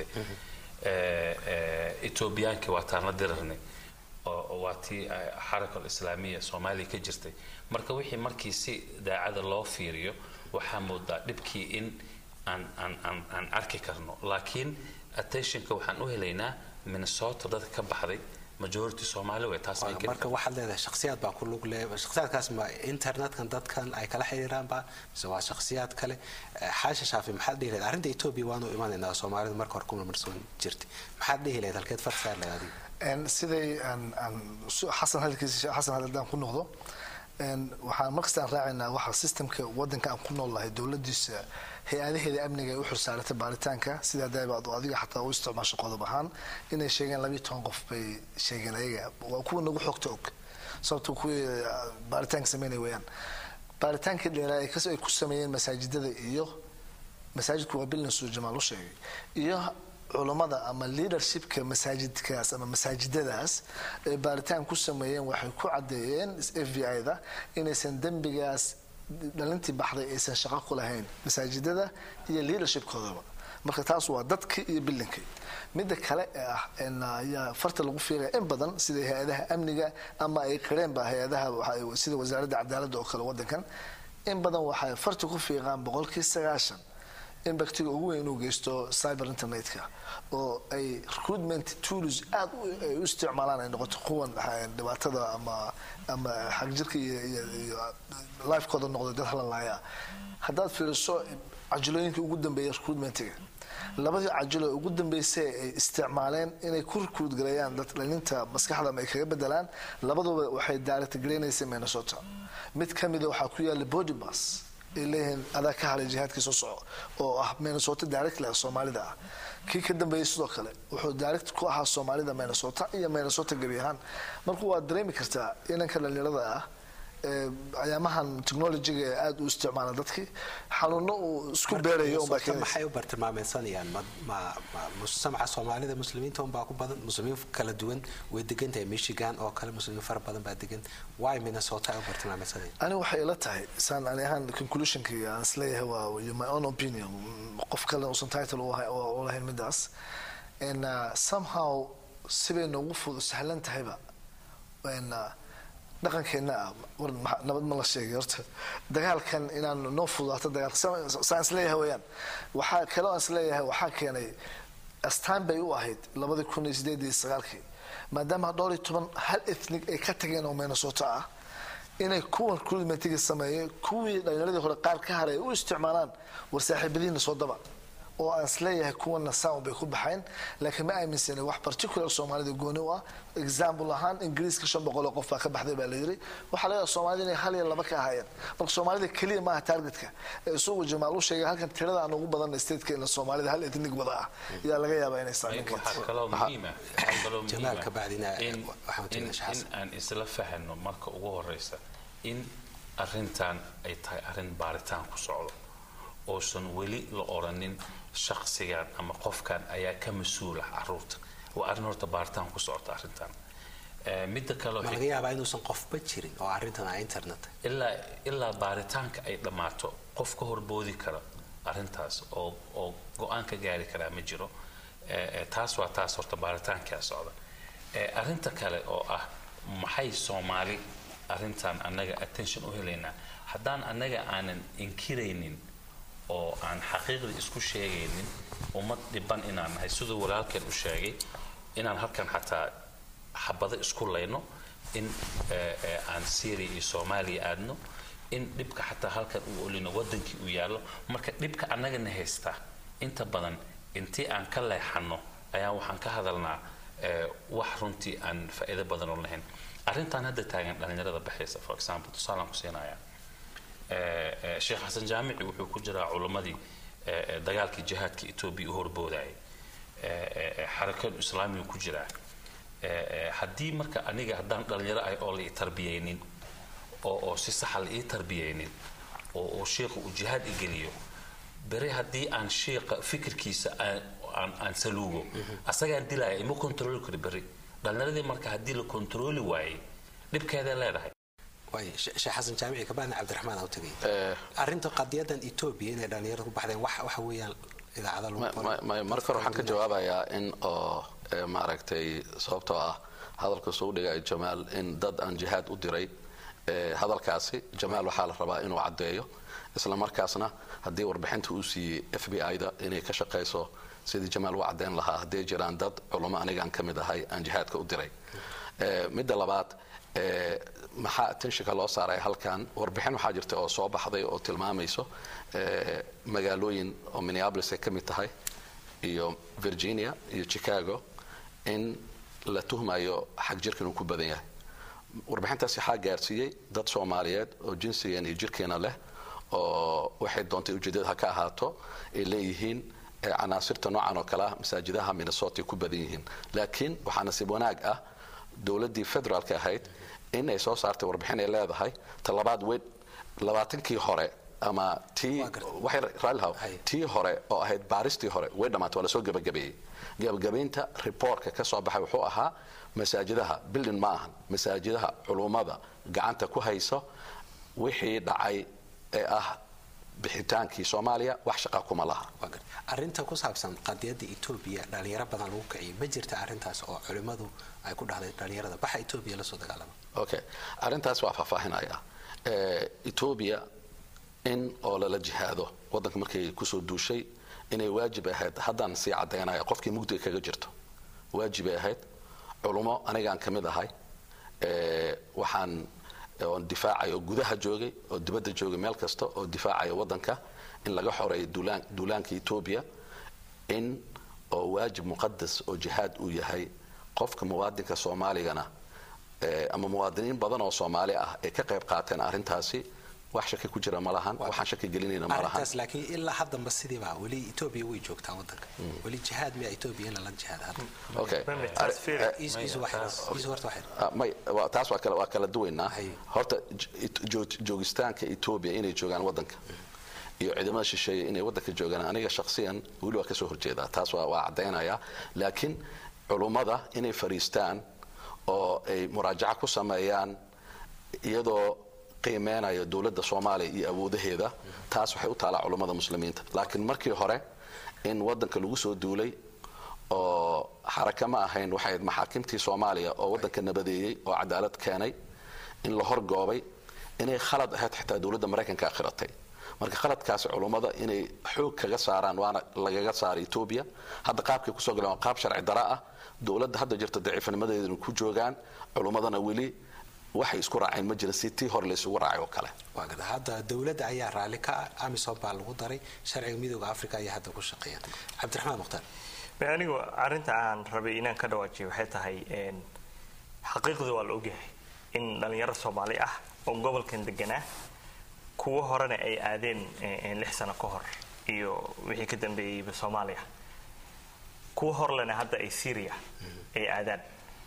etoobiyaankii waa taan la dirarnay oo waa tii xaraka alislaamiya soomaaliya ka jirtay marka wixii markii si daacada loo fiiriyo waxaa moodaa dhibkii in aan aan aan aan arki karno laakiin attentionka waxaan u helaynaa minnesota dadka ka baxday majority soomaali way taas marka waxaad leedahay shakhsiyaad baa ku lug leh shakhsiyaadkaas ma internetkan dadkan ay kala xiriiraanba mise waa shakhsiyaad kale xaasha shaafi maxaad dhihi lahayd arrinta etoobiya waanu imanaynaa soomaalidu marka hore ku marmarsoon jirtay maxaad dhihi lahayd halkeed far saar lahayd adiga siday aan aan xasan hadalkiisa xasan hadaldaan ku noqdo waxaan markastaan raacaynaa waxa systemka wadanka aan ku noolnahay dowladiisa hay-adaheeda amniga ay u xursaaratay baaritaanka sidaa daabaad adiga xataa u isticmaasho qodob ahaan inay sheegeen labiiyo toban qof bay sheegeen ayaga waa kuwa nagu xogta og sababto kuwii baaritaanka sameynay weeyaan baaritaankii dheeraa ay ku sameeyeen masaajidada iyo masaajidku waa bilnasu jamaal u sheegay iyo culammada ama leadershipka masaajidkaas ama masaajidadaas ay baaritaan ku sameeyeen waxay ku caddeeyeen f v i da inaysan dembigaas dhalintii baxday aysan shaqo ku lahayn masaajidada iyo leadershipkoodaba marka taas waa dadkii iyo bilinkii midda kale ee ah ayaa farta lagu fiiraya in badan sida hay-adaha amniga ama ay qireenba hay-adaha sida wasaaradda cadaaladda oo kale wadankan in badan waxay farta ku fiiqaan boqolkii sagaashan in baktiga ugu weyn inuu geysto cyber internetka oo ay recruitment tools aad ay u isticmaalaan ay noqoto kuwan dhibaatada ama ama xagjirka iyo iyo lifekooda noqdo dad halalaya haddaad fiiriso cajilooyinka ugu dambeeya recruitmentiga labadii cajilo ugu dambeysay ay isticmaaleen inay ku recruit gareeyaan dad dhalinta maskaxda ama ay kaga bedelaan labaduba waxay direct gareynaysay minnesota mid ka mida waxaa ku yaala body bus ay leeyihiin adaa ka halay jihaadkii soo soco oo ah minnesota direct leh soomaalida ah kii ka dambeeyey sidoo kale wuxuu direct ku ahaa soomaalida minnesota iyo minnesota gebi ahaan marka waad dareemi kartaa inanka dhalinyarada ah ayaamahan technologyga aada u isticmaala dadkii xanuuno uu isku beerayo unbaa maxay u bartilmaameysanayaan ma ma mujtamaca soomaalida muslimiinta unbaa ku badan muslimiin kala duwan way degan tahay michigan oo kale muslimiin fara badan baa degan why minnesota ay u bartilmaameysanayaan ani waxay ila tahay saan ani ahaan conclusionkii aan isleeyahay waa my own opinion qof kale uusan title u lahayn midaas and somehow sibay noogu fud sahlan tahayba dhaqankeena ah war nabad ma la sheegay horta dagaalkan inaan noo fudaato dagaalka saan isleeyahay weyaan waxaa kaloo aan isleeyahay waxaa keenay astaan bay u ahayd labadii kun iyo sideed iyo sagaalkii maadaama dhowr iyo toban hal ethnig ay ka tageen oo minnesota ah inay kuwan recruitmentiga sameeyeen kuwii dhalinyaradii hore qaar ka haray u isticmaalaan war saaxiibadiina soo daba oo aan isleeyahay kuwana sound bay ku baxayn laakiin ma aaminsana wax particular soomaalida gooni u ah example ahaan ingiriiska shan boqol oo qof baa ka baxday baa la yiri waxaa laga soomaalida inay hal iyo laba ka ahaayeen marka soomaalida keliya maaha targetka ee isugu jamaal u sheegay halkan tirada aan ugu badan statekeena soomaalida hal ethnic wada ah ayaa laga yaabaa inay saameyn waxaa kaloo muhiima waxaa kaloo Jamaal ka bacdina in waxaan in wajahna in aan isla fahano marka ugu horeysa in arrintan ay tahay arrin baaritaan ku socdo oosan weli la odhanin shaksigan ama qofkan ayaa ka mas-uula caruurta waa arrin horta baaritaan ku socota arrintan Eh, midda kale ma laga yaabaa inuusan qofba jirin oo arrintan a internet ilaa ilaa baaritaanka ay dhammaato qof ka horboodi kara arrintaas oo oo go-aan ka gaari karaa ma jiro Eh, eh, taas waa taas horta baaritaankaa socda Eh, arrinta kale oo ah maxay soomaali arrintan annaga attention u helaynaa haddaan annaga aanan inkiraynin oo aan xaqiiqdii isku sheegaynin ummad dhiban inaan nahay siduu walaalkeen u sheegay inaan halkan xataa xabado isku layno in eh, eh, aan syria iyo soomaaliya aadno in dhibka xataa halkan uu olino wadankii uu yaallo marka dhibka annagana haystaa inta badan intii aan ka leexano ayaa waxaan ka hadalnaa eh, wax runtii aan faa'iido badan oo lahayn arrintan hadda taagan dhalinyarada baxaysa for example tusaalaan ku siinayaa Eh, eh, sheekh xasan jaamici wuxuu ku jiraa culimmadii eh, eh, dagaalkii jihaadka etoobiya u horboodayay Eh, eh, eh, xarakadu islaamigu ku jiraa Eh, eh, haddii marka aniga haddaan dhalinyaro ahay oo la ii tarbiyaynin oo oo si saxa la ii tarbiyaynin oo oo sheikhu uu jihaad igeliyo bere haddii aan sheikha fikirkiisa aan aan, aan saluugo asagaan dilaya ima kontrooli karo beri dhalinyaradii marka haddii la kontrooli waayey dhibkeeday leedahay waay sheekh xasan jaamici kabacdina cabdiraxmaan aa u tegay arrinta qadiyadan etoobiya inay dhalinyarada ku baxdeen wax waxa weeyaan idaacada lagu Ma- qoray. ma- ma- marka hore waxaan ka jawaabayaa in oo eh, maaragtay sababtoo ah hadalka soo dhigay jamaal in dad aan jihaad u diray eh, hadalkaasi jamaal waxaa la rabaa inuu caddeeyo isla markaasna haddii warbixinta uu siiyey f b i-da inay ka shaqayso sidii jamaal u caddeyn lahaa hadday jiraan dad culamo anigaan ka mid ahay aan jihaadka u diray Eh, midda labaad eh, maxaa attentionka loo saaray halkan warbixin waxaa jirta oo soo baxday oo tilmaamayso eh, magaalooyin oo minneapolis ay ka mid tahay iyo virginia iyo chicago in la tuhmayo xag jirka inuu ku badan yahay warbixintaas waxaa gaarsiiyey dad soomaaliyeed oo jinsigan iyo jirkeena leh oo waxay doontay ujeedada ha ka ahaato ay leeyihiin eh, canaasirta noocan oo kale ah masaajidaha minnesota ay ku badan yihiin laakiin waxaa nasiib wanaag ah dowladdii federaalka ahayd in ay soo saartay warbixin ay leedahay talabaad weyn labaatankii hore ama tii waxay raallihaw tii hore oo ahayd baaristii hore way dhammaatay waa lasoo gebagabeeyey gebagabaynta reportka ka soo baxay wuxuu ahaa masaajidaha bildin ma ahan masaajidaha culummada gacanta ku hayso wixii dhacay ee ah bixitaankii soomaaliya wax shaqa kuma laha Waa gar- arrinta ku saabsan qadiyada etoobiya dhalinyaro badan lagu kiciyay ma jirta arrintaas oo culimmadu ay ku dhahday dhalinyarada baxa etoobiya lasoo dagaalama okay arrintaas waa faahfaahinaya Eh, etoobiya in oo lala jihaado waddanka markay kusoo duushay inay waajib ahayd haddaan sii caddaynaya qofkii mugdiga kaga jirto waajibay ahayd culummo anigaan ka mid ahay Eh, waxaan oon difaacay oo gudaha joogay oo dibadda joogay meel kasta oo difaacaya waddanka in laga xoreeyo duulaan duulaanka etoobiya in oo waajib muqadas oo jihaad uu yahay qofka muwaadinka soomaaligana eh, ama muwaadiniin badan oo soomaali ah ay ka qayb qaateen arrintaasi wax shaki ku jira ma lahan waxaan shaki gelinayna ma lahan arrintaas laakiin ilaa haddanba sidiiba weli etoobiya way joogtaa waddanka weli jihaad miya etoobiya in lala jihaad hadda okay taas fiiri. Is- is wax- is horta wax yar. Ah, may waa- taas waa kala waa kala duwaynaa horta j- jo- joogitaanka etoobiya inay joogaan waddanka iyo ciidamada shisheeye inay waddanka joogaan aniga shakhsiyan weli waa kasoo horjeedaa taas waa waa caddaynaya laakiin culummada inay fariistaan oo ay muraajaca ku sameeyaan iyadoo qiimeynayo dowladda soomaaliya iyo awoodaheeda taas waxay u taalaa culummada muslimiinta laakiin markii hore in waddanka lagu soo duulay oo xaraka ma ahayn waxay ahayd maxaakimtii soomaaliya oo waddanka nabadeeyey oo cadaalad keenay in la horgoobay inay khalad ahayd xitaa dowladda maraykanka akhiratay marka khaladkaasi culummada inay xoog kaga saaraan waana lagaga saaray etoobiya hadda qaabkay kusoo galeen waa qaab sharci dara ah dowladda hadda jirta daciifnimadeedana ku joogaan culummadana weli waxay isku raaceen ma jira si tii hore laysugu raacay oo kale waa gada hadda dowladda ayaa raalli ka ah amisom baa lagu daray sharciga midooda africa ayaa hadda ku shaqeeya cabdiraxmaan mukhtaar Be- anigu arrinta aan rabay inaan ka dhawaajiyo waxay tahay een, xaqiiqdu waa la ogyahay in dhalinyaro soomaali ah oo gobolkan deganaa kuwo horena ay aadeen eh, eh, lix sano ka hor iyo wixii ka dambeeyeyba soomaaliya kuwo horlena hadda ay syria ay aadaan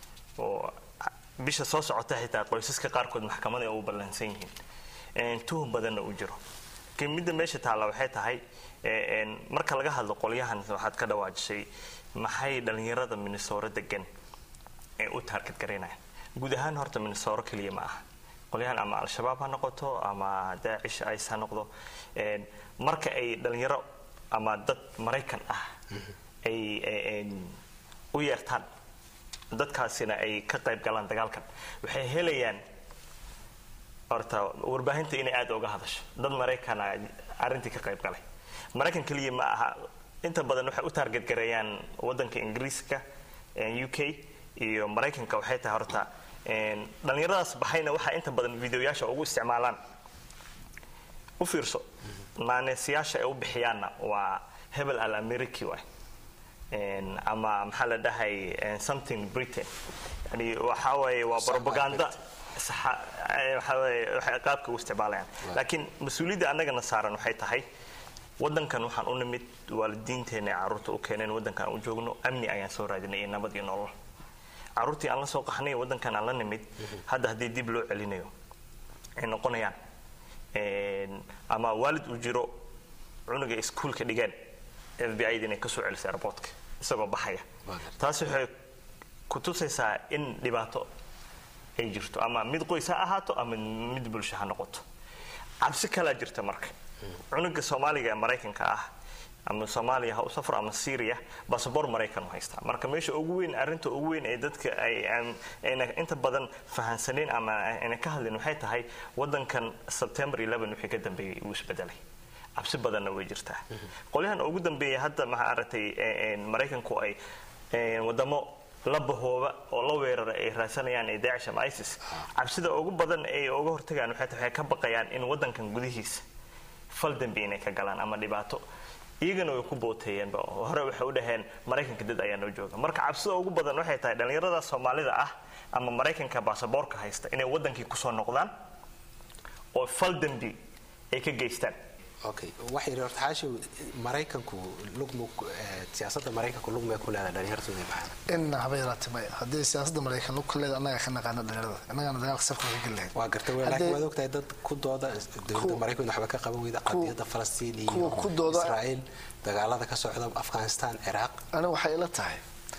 oo bisha soo socota xitaa qoysaska qaarkood maxkamada ay u ballansan yihiin Een, tuhun badanna uu jiro laakiin midda meesha taalla waxay tahay marka laga hadlo qolyahan waxaad ka dhawaajisay maxay dhalinyarada minnesota degan ee u taarget garaynayaan guud ahaan horta minnesota keliya ma aha qolyahan ama al-shabaab ha noqoto ama daacish ice ha noqdo marka ay dhalinyaro ama dad maraykan ah ay u yeertaan dadkaasina ay ka qayb galaan dagaalkan waxay helayaan horta warbaahinta inay aada uga hadasho dad maraykana arrintii ka qayb galay maraykan keliya ma aha inta badan waxay u taarget gareeyaan wadanka ingiriiska u k iyo maraykanka waxay tahay horta dhalinyaradaas baxayna waxaa inta badan videoyaasha ugu isticmaalaan u fiirso maaneesyaasha ay u bixiyaanna waa hebel al americi waay ama maxaa la dhahay something britain yani waxaa waaye waa propaganda waxay qaabka u isticmaalayaan laakiin mas-uuliyadda annagana saaran waxay tahay wadankan waxaan u nimid waalidiinteena carruurta u keeneen wadankan aan u joogno amni ayaan soo raadinay iyo nabad iyo nolol carruurtii aan la soo qaxnay wadankan aan la nimid hadda haddii dib loo celinayo ay noqonayaan ama waalid uu jiro cunuga iskuolka dhigeen f b i da inay kasoo celiso airportka isagoo baxaya taas waxay ku tusaysaa in dhibaato ay jirto ama mid qoys ha ahaato ama mid bulsho ha noqoto cabsi kalaa jirta marka cunuga soomaaliga ee maraykanka ah ama soomaaliya ha u safro ama syria basaboor maraykan u haystaa marka meesha ugu weyn arrinta ugu weyn ee dadka ayna inta badan fahansaneen ama ayna ka hadlin waxay tahay wadankan september wixii ka dambeeyey uu isbedelay cabsi badanna way jirtaa qolyahan ugu dambeeya hadda maxaa aragtay maraykanku ay wadamo la bahooba oo la weerara ay raadsanayaan ee daacish ama isis cabsida ugu badan ay uga hortagaan waxay tahay waxay ka baqayaan in wadankan gudihiisa fal dambi inay ka galaan ama dhibaato iyagana way ku booteeyeenba hore waxay u dhaheen maraykanka dad ayaa noo jooga marka cabsida ugu badan waxay tahay dhallinyarada soomaalida ah ama maraykanka baasaboorka haysta inay wadankii kusoo noqdaan oo fal dambi ay ka geystaan okay waxay yidhi horta xaashi maraykanku lugmu siyaasadda maraykanku lugmay ku leedahay dhalinyartooda baxaan in haba yaraatay maya haddii siyaasadda maraykan lug ka leeda annaga ka naqaana dhalinyarada annagana dagaalka safka ka geli lahayd waa gartay wey laakiin waad ogtahay dad ku dooda dowladda maraykan waxba ka qaban weyda qadiyadda falastiin iyo kuwa ku dooda- israa'iil dagaalada ka socda afghanistan ciraaq aniga waxay ila tahay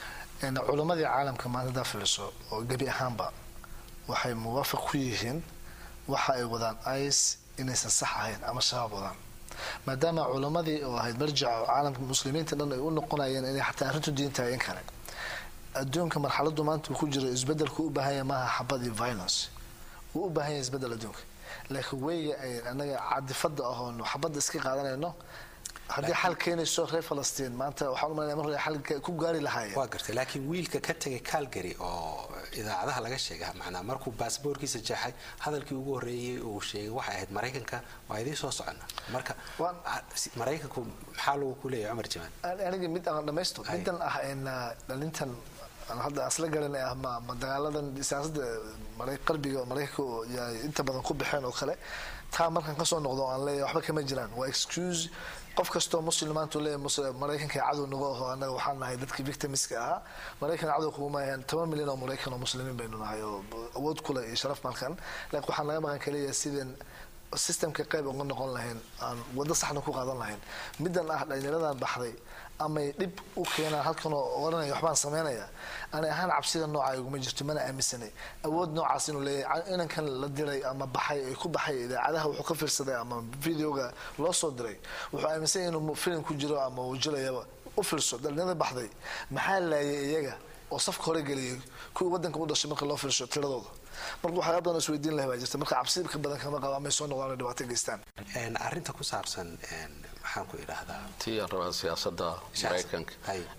in culammadii caalamka maanta hadaa filiso oo gebi ahaanba waxay muwaafaq ku yihiin waxa ay wadaan ice inaysan sax ahayn ama shabaab wadaan maadaama culammadii oo ahayd marjaca caalamka muslimiinta dhan ay u noqonayeen inay xataa arrintu diin tahay in kale adduunka marxaladu maanta uu ku jiro isbedelku u baahan yahay maaha xabad iyo violence wuu u baahan yahay isbedel adduunka laakiin weyga ay anaga cadifada ahoon xabadda iska qaadanayno haddii xal keenayso reer falastiin maanta waxaan umalaya mar hore xal ku gaari lahaayeen waa gartay laakiin wiilka ka tegay calgary oo idaacadaha laga sheega macnaa markuu baasboorkiisa jeexay hadalkii ugu horreeyey uu sheegay waxay ahayd maraykanka waa idiin soo socona marka maraykanku maxaa lagu ku leeyahay cumar jamaan aniga mid aan dhamaysto midan ah in dhalintan hadda asla garan ah ma ma dagaaladan siyaasadda maray qarbiga maraykanka oo yaay inta badan ku baxeen oo kale taa markan kasoo noqdo aan leeyahay waxba kama jiraan waa excuse qof kastoo muslim maanta uu leeyahay muslim maraykanka cadow nagu aho annaga waxaan nahay dadkii victimiska ahaa maraykan cadow kuguma ahayn toban milyan oo maraykan oo muslimiin baynu nahay oo awood kule iyo sharaf malkan laakiin waxaan laga maqan kaliya sideen systemka qayb uga noqon lahayn aan waddo saxna ku qaadan lahayn midan ah dhalinyaradan baxday amay dhib u keenaan halkan oo oranaya waxbaan sameynaya ani ahaan cabsida nooca iguma jirto mana aaminsanay awood noocaas inuu leeyahay inankan la diray ama baxay ay ku baxay idaacadaha wuxuu ka fiirsaday ama videoga loo soo diray wuxuu aaminsan yahay inuu filim ku jiro ama uu jilayaba u fiirso dhalinyarada baxday maxaa laayay iyaga oo safka hore geliyay kuwii wadanka u dhashay marka loo fiirsho tiradooda marka waxyaaba badan isweydiin lahay baa jirta marka cabsi ka badan kama qaba amay soo noqdaan dhibaato geystaan arrinta ku saabsan maxaan ku idhaahdaa tii aan rabaa siyaasadda maraykanka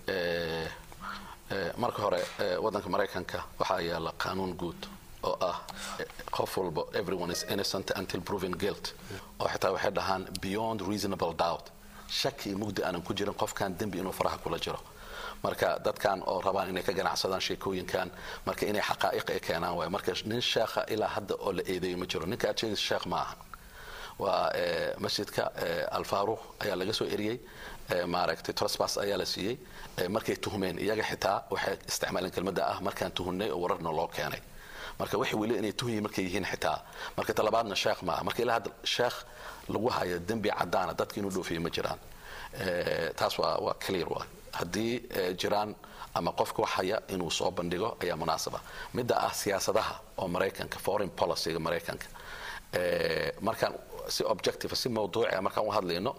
marka hore wadanka maraykanka waxaa yaala qaanuun guud oo ah qof walba everyone is innocent until proven guilt oo xitaa waxay dhahaan beyond reasonable doubt shaki iyo mugdi aanan ku jirin qofkan dembi inuu faraha kula jiro marka dadkan oo rabaan inay ka ganacsadaan sheekooyinkan marka inay xaqaa'iq ay keenaan waay marka nin sheekha ilaa hadda oo la eedeeyo ma jiro ninka aad sheegaysa sheekh ma aha waa masjidka alfaaruq ayaa laga soo eriyey maaragtay trosbas ayaa la siiyey markay tuhmeen iyaga xitaa waxay isticmaaleen kelmadda ah markaan tuhunnay oo wararna loo keenay marka waxay weli inay tuhyi markay yihiin xitaa marka talabaadna sheekh maaha marka ilaa hadda sheekh lagu hayo dembi cadaana dadka inuu dhoofiyo ma jiraan taas waa waa clear waa haddii jiraan ama qofka wax haya inuu soo bandhigo ayaa munaasaba midda ah siyaasadaha oo maraykanka foreign policyga maraykanka markaan si objective si mawduucia markaan u hadlayno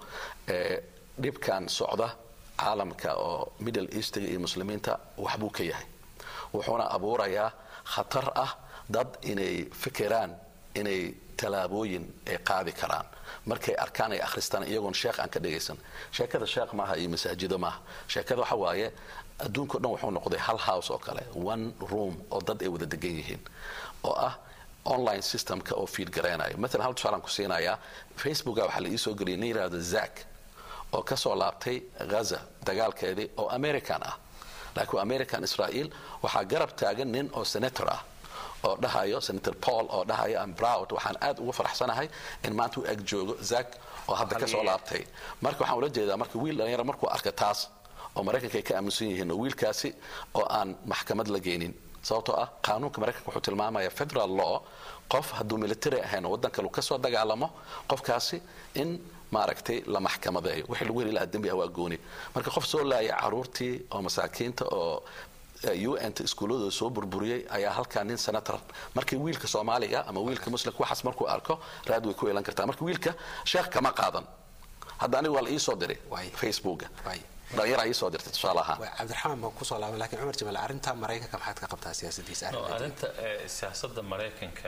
dhibkan socda caalamka oo middle eastiga iyo muslimiinta waxbuu ka yahay wuxuuna abuurayaa khatar ah dad inay fikiraan inay tallaabooyin ay qaadi karaan markay arkaan ay akhristaan iyagoon sheekh aan ka dhagaysan sheekada sheekh maaha iyo masaajido maaha sheekada waxa waaye adduunka o dhan wuxuu noqday hal house oo kale one room oo dad ay wada degan yihiin oo ah online systemka oo fiid garaynayo maalan hal tusaalaan ku siinayaa facebooka waxaa la iisoo geliyay nin yidhahdo zack oo ka soo laabtay ghaza dagaalkeedii oo american ah laakiin american israel waxaa garab taagan nin oo senator ah oo dhahayo senator paul oo dhahayo am proud waxaan aad uga faraxsanahay in maanta u eg joogo zack oo hadda ka soo laabtay marka waxaan ula jeedaa marka wiil dhalinyaro markuu arka taas oo maraykanka ay ka aaminsan yihiin oo wiilkaasi oo aan maxkamad la geynin sababtoo ah qaanuunka maraykanka wuxuu tilmaamaya federal law qof hadduu military ahayn oo waddan kale ka soo dagaalamo qofkaasi in maaragtay la maxkamadeeyo wixii lagu heli lahaa dembi ah waa gooni marka qof soo laaya caruurtii oo masaakiinta oo un ta iskuulladooda soo burburiyey ayaa halkaa nin senator markii wiilka soomaaliga ama wiilka muslimka waxaas markuu arko raad way ku yeelan kartaa marka wiilka sheekh kama qaadan hadda aniga waa la iisoo diray facebooka dhalinyara iisoo dirtay tusaale ahaan cabdiraxmaan baan kusoo laaban lakin cumar jamaal arrinta maraykanka maxaad ka qabtaa siyaasadiisa arrinta siyaasada maraykanka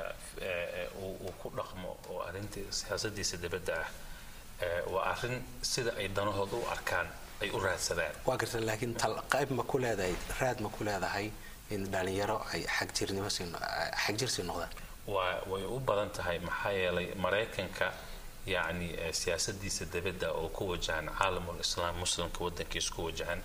uu ku dhaqmo oo arrinta siyaasadiisa dibadda ah waa arrin sida ay danahooda u arkaan ay u raadsadaan waa garta laakiin qayb ma ku leedahay raad ma ku leedahay in dhalinyaro ay xagjirnimo xagjir sii noqdaan waa way u badan tahay maxaa yeelay maraykanka yacni siyaasadiisa dibadda oo ku wajahan caalamul islaam muslimka waddankiisa ku wajahan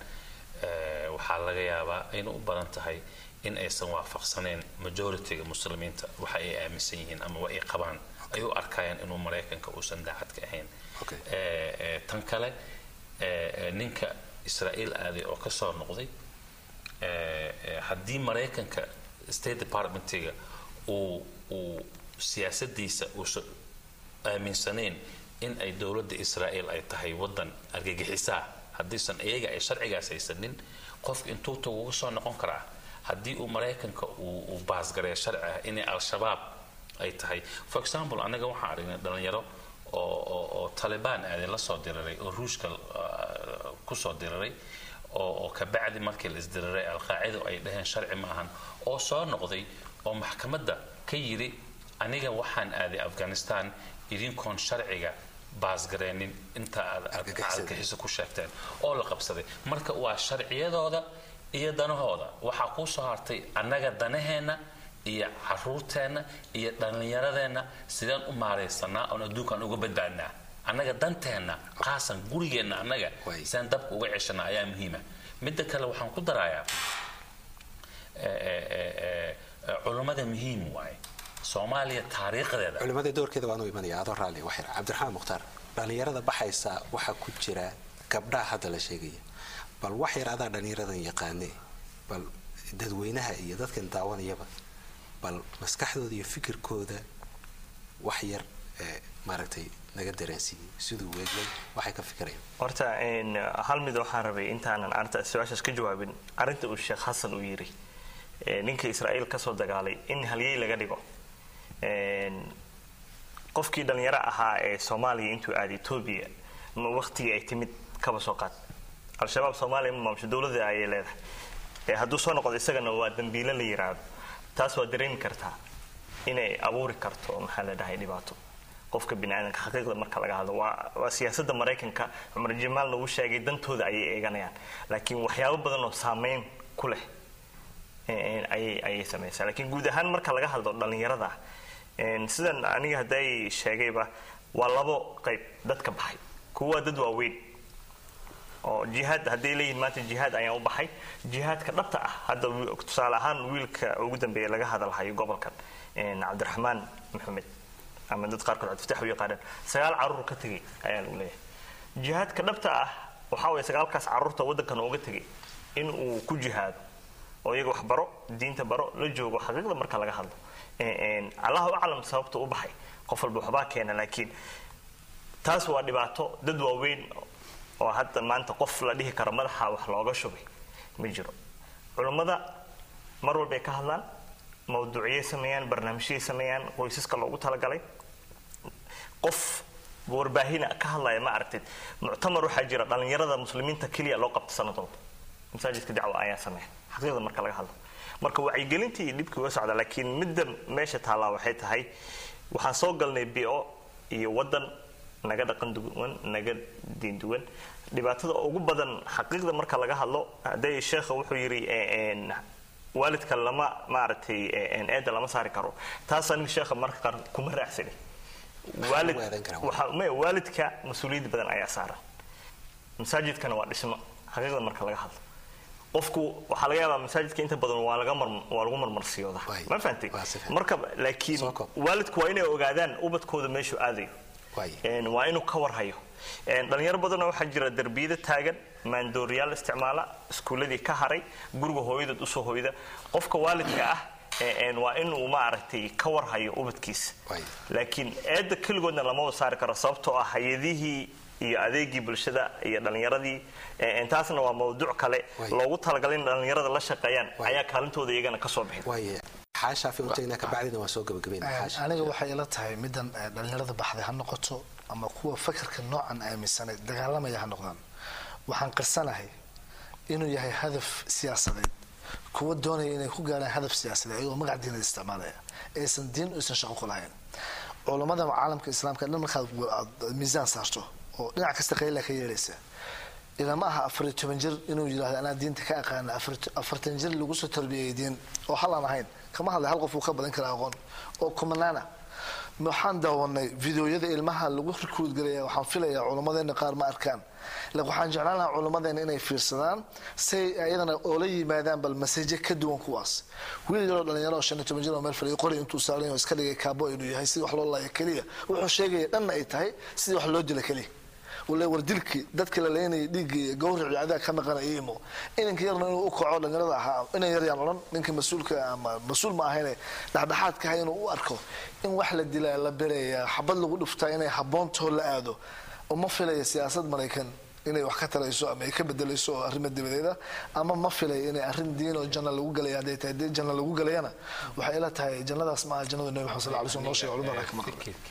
waxaa laga yaabaa ayna u badan tahay in aysan waafaqsanayn majority-ga muslimiinta waxa ay aaminsan yihiin ama wa ay qabaan ay u arkayaan inuu maraykanka uusan daacad ka ahayn tan kale ninka israa'iil aaday oo ka soo noqday haddii maraykanka state departmentiga uu uu siyaasadiisa uusan aaminsanayn in ay dowladda israa'iil ay tahay waddan argagixisaa haddiisan iyaga ay sharcigaas haysanin qofka intuu tagu uga soo noqon karaa haddii uu maraykanka uu baasgareeyo sharci ah inay al-shabaab ay tahay for example anaga waxaan aragnay dhalinyaro oo oo talibaan aaday la soo diriray oo ruushka kusoo diriray oo kabacdi markii la isdiriray alqaacido ay dhaheen sharci ma ahan oo soo noqday oo maxkamadda ka yiri aniga waxaan aaday afghanistan idinkoon sharciga baasgareenin inta aad argagixiso ku sheegteen oo la qabsaday marka waa sharciyadooda iyo danahooda waxaa kuu soo hartay annaga danaheenna iyo caruurteenna iyo dhallinyaradeenna sideen u maaraysanaa oon adduunkaan uga badbaadnaa annaga danteenna qaasan gurigeenna annaga sideen dabka uga ceshanaa ayaa muhiima midda kale waxaan ku darayaa culummada muhiim waaye soomaaliya taariikhdeeda culimada doorkeeda waan u imanaya adoo raalli waxyar cabdiraxmaan mukhtaar dhallinyarada baxaysa waxaa ku jira gabdhaha hadda la sheegaya bal wax yar adaa dhallinyaradan yaqaane bal dadweynaha iyo dadkan daawanayaba bal maskaxdooda iyo fikirkooda wax yar maaragtay naga dareensiiyey siduu weeglay waxay ka fikirayaan horta hal mid waxaan rabay intaanan arrinta su-aashaas ka jawaabin arrinta uu sheekh xasan uu yiri ninka israa'iil kasoo dagaalay in halyey laga dhigo qofkii dhalinyaro ahaa ee soomaaliya intuu aaday etoobiya waqtigii ay timid kaba soo qaad al-shabaab soomaaliya ma maamusho dowladda ayay leedahay hadduu soo noqdo isagana waa dambiile la yiraahdo taas waa dareemi kartaa inay abuuri karto maxaa la dhahay dhibaato qofka biniaadanka xaqiiqda marka laga hadlo waa waa siyaasadda maraykanka cumar jamaalna uu sheegay dantooda ayay eeganayaan laakiin waxyaabo badan oo saameyn ku leh ayay ayay samaysaa laakiin guud ahaan marka laga hadlo dhallinyarada sidan aniga hadday sheegayba waa labo qayb dadka baxay kuwa dad waaweyn oo jihaad hadday leeyihin maanta jihaad ayaan u baxay jihaadka dhabta ah hadda tusaale ahaan wiilka ugu dambeeya laga hadalhayo gobolkan cabdiraxmaan maxamed ama dad qaarkood cabdifatax u yaqaanaan sagaal carruur ka tegay ayaa lagu leeyahay jihaadka dhabta ah waxaa waye sagaalkaas carruurta waddankan uga tegay in uu ku jihaado oo iyaga wax baro diinta baro la joogo xaqiiqda marka laga hadlo allahu aclam sababta u baxay qof walba waxbaa keena laakiin taas waa dhibaato dad waaweyn oo hadda maanta qof la dhihi karo madaxa wax looga shubay ma jiro culummada mar walbay ka hadlaan mawduuciyay sameeyaan barnaamijyay sameeyaan qoysaska loogu talagalay qof warbaahina ka hadlaya ma aragtid muctamar waxaa jira dhallinyarada muslimiinta keliya loo qabta sanadooda masaajidka dacwa ayaa sameeya xaqiiqda marka laga hadlo marka wacyigelintii iyo dhibkii waa socda laakiin midda meesha taallaa waxay tahay waxaan soo galnay bio iyo wadan naga dhaqan duwan naga diin duwan dhibaatada ugu badan xaqiiqda marka laga hadlo hadday sheekha wuxuu yidhi waalidka lama maaragtay eeda lama saari karo taas aniga sheekha marka qaar kuma raacsani waalid waxa may waalidka mas-uuliyad badan ayaa saaran masaajidkana waa dhismo xaqiiqda marka laga hadlo qofku waxaa laga yaabaa masaajidka inta badan waa laga mar waa lagu marmarsiyooda ma fahantay marka laakiin waalidku waa inay ogaadaan ubadkooda meeshuu aadayo waa inuu ka warhayo dhalinyaro badanoo waxaa jira derbiyada taagan maandooriyaal isticmaala iskuuladii ka haray guriga hooyadood usoo hoyda qofka waalidka ah waa inuu maaragtay ka warhayo ubadkiisa laakiin eedda keligoodna lama wada saari karo sababtoo ah hay-adihii iyo adeegii bulshada iyo dhallinyaradii taasna waa mawduuc kale loogu talagalay in dhallinyarada la shaqeeyaan ayaa kaalintooda iyagana kasoo bixin aniga waxay ila tahay middan dhallinyarada baxday ha noqoto ama kuwa fakarka noocan aaminsanay dagaalamaya ha noqdaan waxaan qirsanahay inuu yahay hadaf siyaasadeed kuwa doonaya inay ku gaaraan hadaf siyaasadeed ayagoo magac diinad isticmaalaya aysan diin aysan shaqo ku lahayn culammada caalamka islaamka dhan markaad miisaan saarto oo dhinac kasta qayla ka yeelaysa ilama aha afariyo toban jir inuu yidhahdo anaa diinta ka aqaana afartan jir lagu soo tarbiyay diin oo hal aan ahayn kama hadlay hal qof uu ka badan kara aqoon oo kumanaana waxaan daawanay videoyada ilmaha lagu rikuud galaya waxaan filayaa culammadeena qaar ma arkaan waxaan jeclaan lahaa culammadeena inay fiirsadaan say ayadana oola yimaadaan bal masaje ka duwan kuwaas wiil yaroo dhalinyaro oo shan iyo toban jir oo meel fadhiyo qori intuu saaran iska dhigay kaabo inuu yahay sidii wax loo laaya keliya wuxuu sheegaya dhanna ay tahay sidii wax loo dila keliya wale war dilkii dadka la leynayay dhiiggii gawrici adaa ka maqana imo inanka yarna inuu u kaco dhalinyarada ahaa inan yaryaan odhan ninka mas-uulka ama mas-uul ma ahayne dhexdhexaadka ahay inuu u arko in wax la dilaa la bereeyaa xabad lagu dhuftaa inay haboontoo la aado uma filaya siyaasad maraykan inay wax ka tarayso ama ay ka bedelayso oo arrimo dibadeeda ama ma filay inay arrin diin oo janna lagu galaya hadday tahay dee janna lagu galayana waxay ila tahay jannadaas maaha jannada nabi maxamed sal lla alay slam noo sheegay culimada ka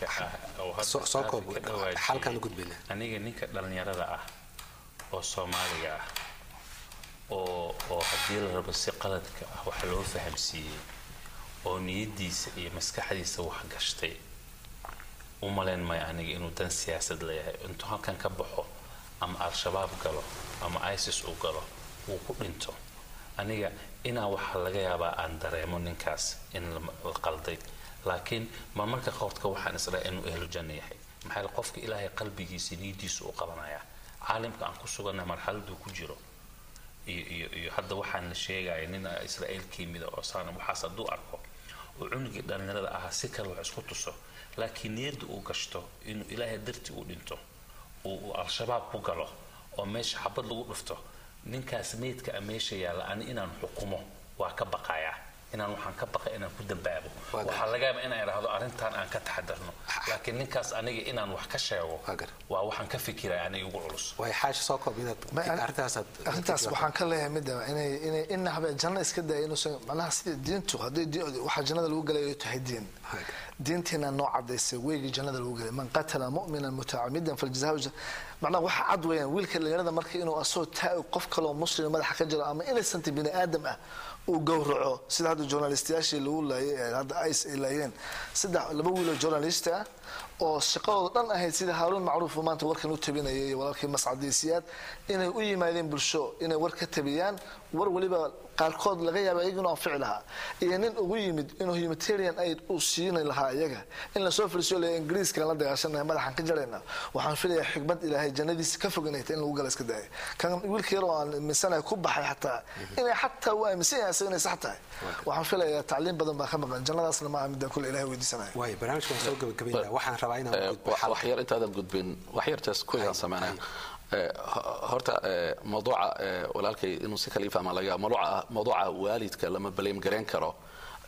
maqan aniga ninka dhallinyarada ah oo soomaaliga ah oo oo haddii la rabo si qaladka ah wax loo fahamsiiyey oo niyadiisa iyo maskaxdiisa wax gashtay u malayn maya aniga inuu dan siyaasad leeyahay intuu halkan ka baxo ama al-shabaab galo ama isis uu galo uu ku dhinto aniga inaa waxa laga yaabaa aan dareemo ninkaas in la qalday laakiin ma marka qoodka waxaan isdhaha inuu ehlu janno yahay maxaa qofka ilaahay qalbigiisa niyadiisa u qabanaya caalimka aan ku sugannahay marxaladuu ku jiro iyo iyo iyo hadda waxaan la sheegaya nin israa'iil ka yimida oo saana waxaas hadduu arko oo cunugii dhallinyarada ahaa si kale wax isku tuso laakiin niyadda uu gashto inuu ilaahay dartii u dhinto uu al-shabaab ku galo oo meesha xabad lagu dhufto ninkaas meydka a meesha yaalla ani inaan xukumo waa ka baqayaa inaan waxaan ka baqay inaan ku dambaabo waxaa laga yaaba inaan idhaahdo arrintan aan ka taxadarno laakiin ninkaas aniga inaan wax ka sheego waa waxaan ka fikiraya aniga ugu culus arrintaas waxaan ka leeyahay midda inay inay ina habe janno iska daya inuusan macnaha sida diintu hadday waxaa jannada lagu galayo tahay diin diintiina noo cadaysay weygii jannada lagu galay man qatala mu'minan mutacamidan faljazaa macnaha waxa cad weeyaan wiilka dhalinyarada marka inuu asoo taa qof kaloo muslim madaxa ka jiro ama innocent bini aadam ah uu gowraco sida hadda journalistayaashii lagu laayay hadda ice ay laayeen saddex laba wiiloo journalist ah oo shaqadooda dhan ahayd sida haaruun macruuf uu maanta warkan u tabinayay iyo walaalkii mascadiisiyaad inay u yimaadeen bulsho inay war ka tabiyaan war weliba qaarkood laga yaaba iyaga inuu anfici lahaa iyo nin ugu yimid inuu humanitarian aid uu siini lahaa iyaga in lasoo fariisiyo le ingiriiskan la dagaashanahay madaxan ka jarayna waxaan filayaa xikmad ilaahay jannadiisa ka fog inay tahay in lagu gala iska daaya kan wiilka yar oo aan aaminsanahay ku baxay xataa inay xataa uu aaminsan yahay isaga inay sax tahay waxaan filayaa tacliim badan baa ka maqan jannadaasna maaha midaan kule ilahay weydiisanaya waay barnaamijka waan soo gabagabaynaa waxaan rabaa inaan wax yar intaadan gudbin wax yartaas kuyaan sameynaya horta mawduuca walaalkay inuu si kala ifahma laga mawduuca mawduuca waalidka lama baleem gareyn karo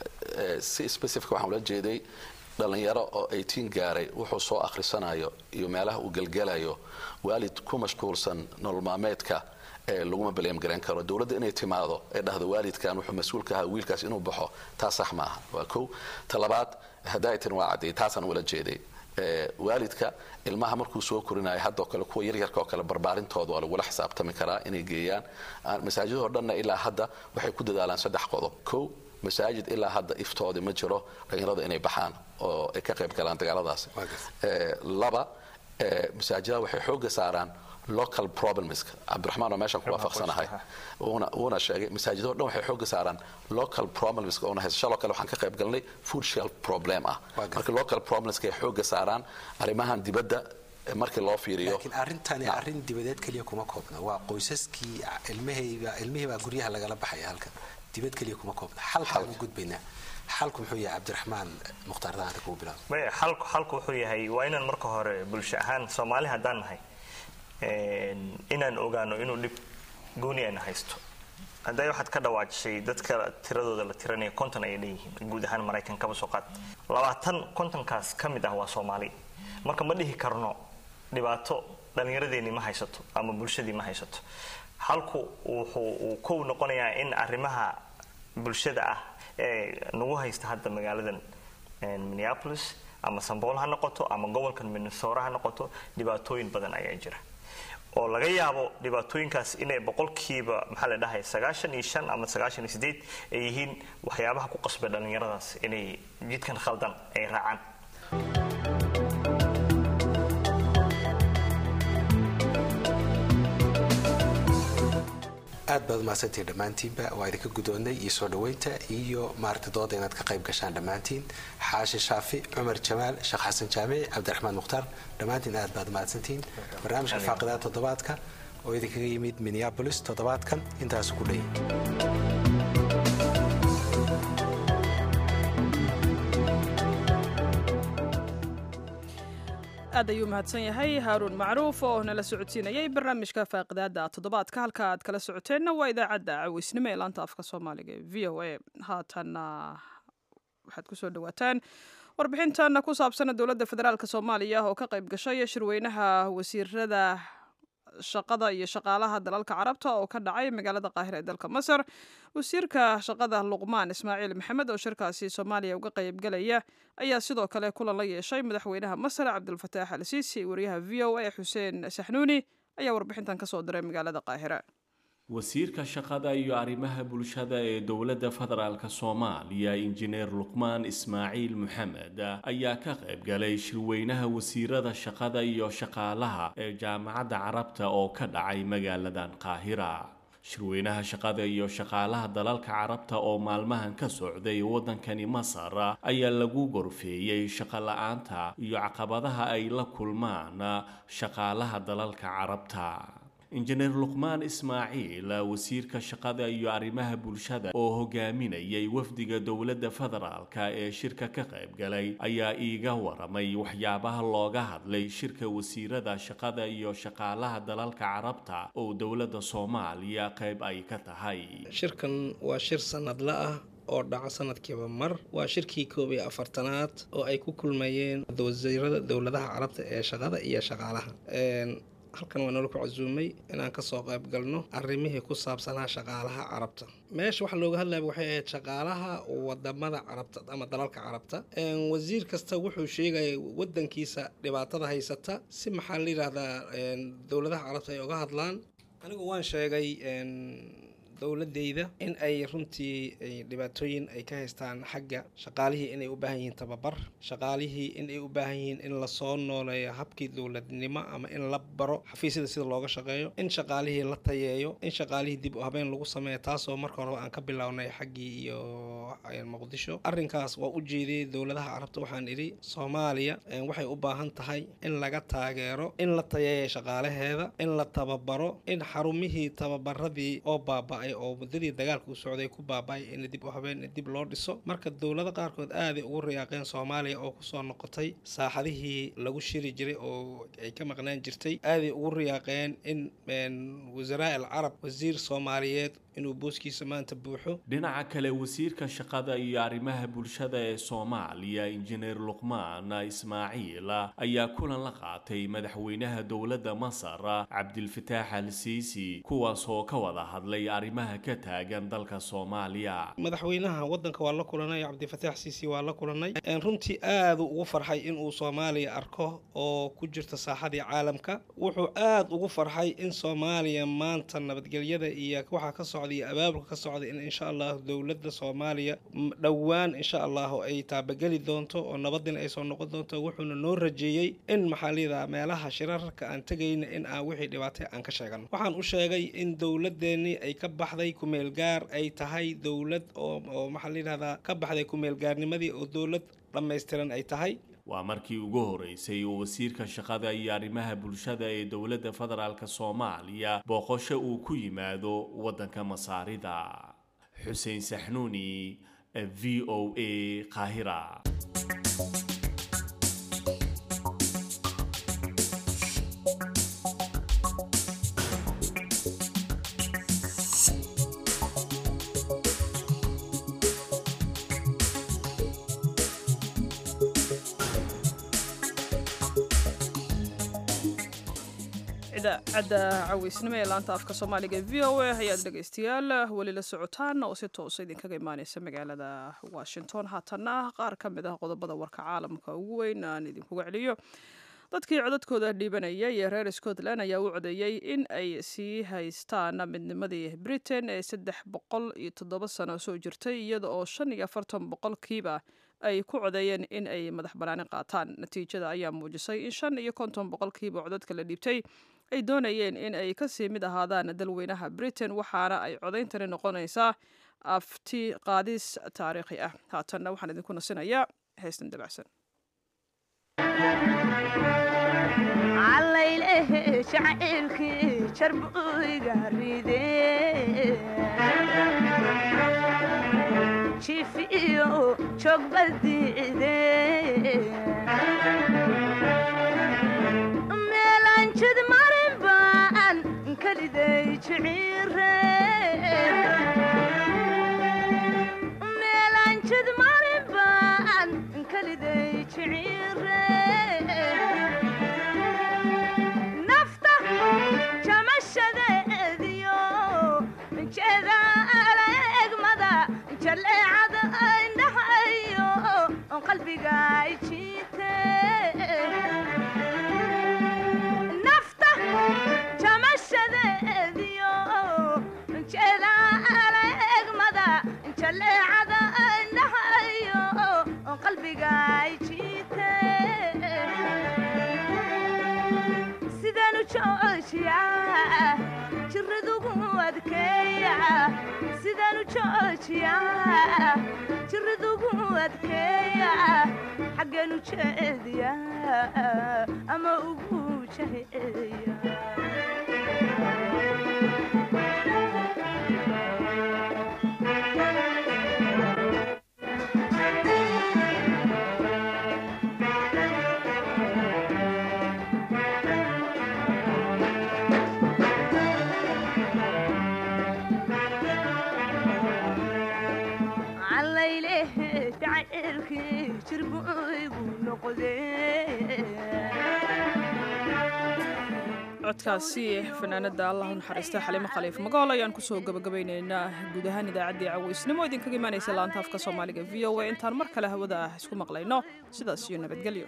si specific waxaan ula jeeday dhallinyaro oo eighteen gaaray wuxuu soo akhrisanayo iyo meelaha uu gelgelayo waalid ku mashquulsan nolol maalmeedka laguma baleem garan karo dowladda inay timaado ee dhahdo waalidkan wuxuu mas-uul ka ahaa wiilkaas inuu baxo taas sax maaha waa kow ta labaad hadaatin waa cadday taasaan ula jeeday waalidka ilmaha markuu soo korinayo haddoo kale kuwa yaryarka oo kale barbaarintooda waa lagula xisaabtami karaa inay geeyaan masaajidoo dhanna ilaa hadda waxay ku dadaalaan saddex qodob kow masaajid ilaa hadda iftoodi ma jiro dhalinyarada inay baxaan oo ay ka qayb galaan dagaaladaas laba masaajidada waxay xooga saaraan local problemska cabdiraxmaan oo meeshaan ku waafaqsanahay uuna sheegay masaajidoo dhan waxay xooga saaraan local problemska oona hayso shaloo kale waxaan ka qayb galnay food shelf problem ah marka local problemska ay xooga saaraan arrimahan dibadda markii loo fiiriyo laakiin arrintani arrin dibadeed keliya kuma koobna waa qoysaskii ilmahayba ilmihiibaa guryaha lagala baxaya halkan dibad keliya kuma koobna xalkaan u gudbaynaa xalku muxuu yahay cabdiraxmaan mukhtaar daanta kugu bilaab maya xalku xalku wuxuu yahay waa inaan marka hore bulsho ahaan soomaali haddaan nahay inaan ogaano inuu dhib gooni ayna haysto hadday waxaad ka dhawaajisay dadka tiradooda la tiranaya konton ayay leeyihiin guud ahaan maraykan kaba soo qaad labaatan kontonkaas ka mid ah waa soomaali marka ma dhihi karno dhibaato dhallinyaradeennii ma haysato ama bulshadii ma haysato halku wuxuu uu kow noqonayaa in arrimaha bulshada ah ee nagu haysta hadda magaaladan minneapolis ama sambool ha noqoto ama gobolkan minnesota ha noqoto dhibaatooyin badan ayaa jira oo laga yaabo dhibaatooyinkaas inay boqolkiiba maxaa la dhahay sagaashan iyo shan ama sagaashan iyo sideed ay yihiin waxyaabaha ku qasbay dhallinyaradaas inay jidkan khaldan ay raacaan aad baad umahadsantihiin dhammaantiinba waa idinka guddoonnay iyo soo dhoweynta iyo maaragta dooda inaad ka qayb gashaan dhammaantiin xaashi shaafi cumar jamaal sheekh xasan jaamici cabdiraxmaan mukhtaar dhammaantiin aad baad umahadsantihiin barnaamijka faaqidaha toddobaadka oo idinkaga yimid minneabolis toddobaadkan intaasu ku dheeyay aad ayuu mahadsan yahay haaruun macruuf oo nala socodsiinayay barnaamijka faaqidaada toddobaadka halka aad kala socoteenna waa idaacadda caweysnimo ee laanta afka soomaaliga ee v o a haatanna waxaad kusoo dhawaataan warbixintan ku saabsan dowladda federaalk soomaaliya oo ka qayb gashay shirweynaha wasiirada shaqada iyo shaqaalaha dalalka carabta oo ka dhacay magaalada qaahira ee dalka masar wasiirka shaqada luqmaan ismaaciil maxamed oo shirkaasi soomaaliya uga qaybgalaya ayaa sidoo kale kulan la yeeshay madaxweynaha masar cabdulfataax al siisi wariyaha v o a xuseen saxnuuni ayaa warbixintan kasoo diray magaalada qaahira wasiirka shaqada iyo arrimaha bulshada ee dowladda federaalk soomaaliya injineer luqmaan ismaaciil maxamed ayaa ka qayb galay shirweynaha wasiirada shaqada iyo shaqaalaha ee jaamacadda carabta oo ka dhacay magaaladan qaahira shirweynaha shaqada iyo shaqaalaha dalalka carabta oo maalmahan ka socday waddankani masar ayaa lagu gorfeeyey shaqo la-aanta iyo caqabadaha ay la kulmaan shaqaalaha dalalka carabta injineer luqmaan ismaaciil wasiirka shaqada iyo arrimaha bulshada oo hogaaminayay wafdiga dowladda federaalk ee shirka ka qayb galay ayaa iiga waramay waxyaabaha looga hadlay shirka wasiirada shaqada iyo shaqaalaha dalalka carabta oo dowladda soomaaliya qayb ay ka tahay shirkan waa shir sanadla ah oo dhaca sanadkiiba mar waa shirkii koob iyo afartanaad oo ay ku kulmayeen wasiirada dowladaha carabta ee shaqada iyo shaqaalaha halkan waa nala ku casuumay inaan kasoo qayb galno arrimihii ku saabsanaa shaqaalaha carabta meesha waxaa looga hadlaya waxay ahayd shaqaalaha wadamada carabta ama dalalka carabta wasiir kasta wuxuu sheegaya wadankiisa dhibaatada haysata si maxaa la yidhaahdaa dowladaha carabta ay uga hadlaan anigu waan sheegay dowladeyda in ay runtii dhibaatooyin ay ka haystaan xagga shaqaalihii inay u baahan yihiin tababar shaqaalihii in ay u baahan yihiin in lasoo nooleeyo habkii dowladnimo ama in la baro xafiisyada sida looga shaqeeyo in shaqaalihii la tayeeyo in shaqaalihii dib u habeen lagu sameeyo taasoo marka horeba aan ka bilownay xaggii iyo muqdisho arrinkaas waa u jeediyey dowladaha carabta waxaan idhi soomaaliya waxay u baahan tahay in laga taageero in la tayeeyo shaqaalaheeda in la tababaro in xarumihii tababaradii oo baaba-ay baaba'ay oo muddadii dagaalka u socday ku baaba'ay in dib u habeen dib loo dhiso marka dowlado qaarkood aaday ugu riyaaqeen soomaaliya oo kusoo noqotay saaxadihii lagu shiri jiray oo ay ka maqnaan jirtay aaday ugu riyaaqeen in wasaraa il carab wasiir soomaaliyeed inuu booskiisa maanta buuxo dhinaca kale wasiirka shaqada iyo arrimaha bulshada ee soomaaliya injineer luqmaan ismaaciil ayaa kulan la qaatay madaxweynaha dowladda masar cabdilfataax al siisi kuwaas oo ka wada hadlay arrimaha ka taagan dalka soomaaliya madaxweynaha wadanka waa la kulanay cabdifataax siisi waa la kulanay runtii aadu ugu farxay inuu soomaaliya arko oo ku jirta saaxadii caalamka wuxuu aad ugu farxay in soomaaliya maanta nabadgelyada iyo waxaa ka socda iyo abaabulka ka socda in insha allahu dowladda soomaaliya dhowaan insha allahu ay taabageli doonto oo nabadina ay soo noqon doonto wuxuuna noo rajeeyey in maxaa layidhaha meelaha shirarka aan tegayna in aan wixii dhibaatay aan ka sheegano waxaan u sheegay in dowladeennii ay ka baxday kumeelgaar ay tahay dowlad oo oo maxaa layidhahdaa ka baxday kumeelgaarnimadii oo dowlad dhammaystiran ay tahay waa markii ugu horeysay oo wasiirka shaqada iyo arrimaha bulshada ee dowladda federaalk soomaaliya booqosho uu ku yimaado waddanka masaarida xuseen saxnuuni v o a qaahira idaacadda caweysnimo ee laanta afka soomaaliga v o a ayaad dhegaystayaal weli la socotaan oo si toosa idinkaga imaaneysa magaalada washington haatana qaar ka mid ah qodobada warka caalamka ugu weyn aan idinkuga celiyo dadkii codadkooda dhiibanayay ee reer scotland ayaa u codeeyey in ay sii haystaan midnimadii britain ee saddex boqol iyo toddoba sano soo jirtay iyada oo shan iyo afartan boqolkiiba ay ku codeeyeen in ay madax banaani qaataan natiijada ayaa muujisay in shan iyo konton boqolkiiba codadka la dhiibtay ay doonayeen in ay kasii mid ahaadaan dalweynaha britain waxaana ay codayntani noqonaysaa afti qaadis taariikhi ah haatanna waxaan idinku nasinayaa heestan dabacsan callaylehe jacaylkii jarbuyga ride jiif iyo joogbadiide meelanjid marin baan kaliday jiciire meelanjid marin baan kaliday jiciire nafta jamashadeediyo jeeda alegmada jaleecada indhahayo qalbiga jiite nafta jamashadeediyo jeeda alegmada jaleecada indhahayo qalbiga jiite sidanu joojiya jiradugu adkeeya sidanu joojiya jiradugu adkeeya xaggeenu jeediya ama ugu jaheeya callaylehe jacaylkii jirbuygu codkaasi fanaanada allah u naxariista xaliimo khaliif magool ayaan kusoo gabagabayneynaa guud ahaan idaacaddii caweysnimo idinkaga imaanaysa laanta afka soomaaliga v o a intaan mar kale hawada ah isku maqlayno sidaas iyo nabadgelyo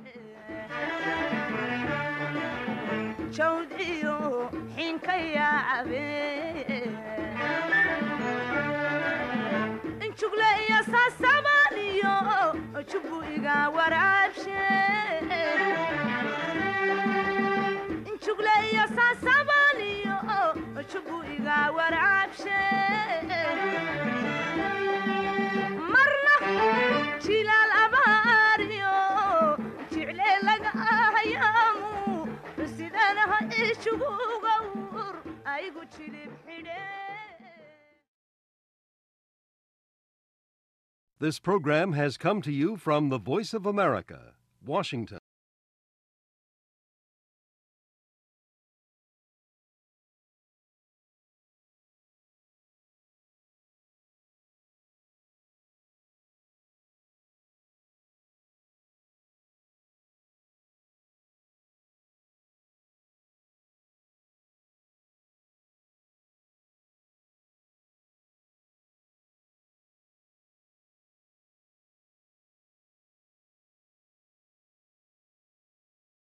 jawd iyo xiinka yaacabe jugle iyo saasabaaniyo jubbu iga waraabshe jugle iyo saasabaaniyo jubbu iga waraabshe marna jilaal abaariyo jicle laga ahayaamu sidanaha ijugu gawr aygu jilib xidhe This program has come to you from the Voice of America, Washington.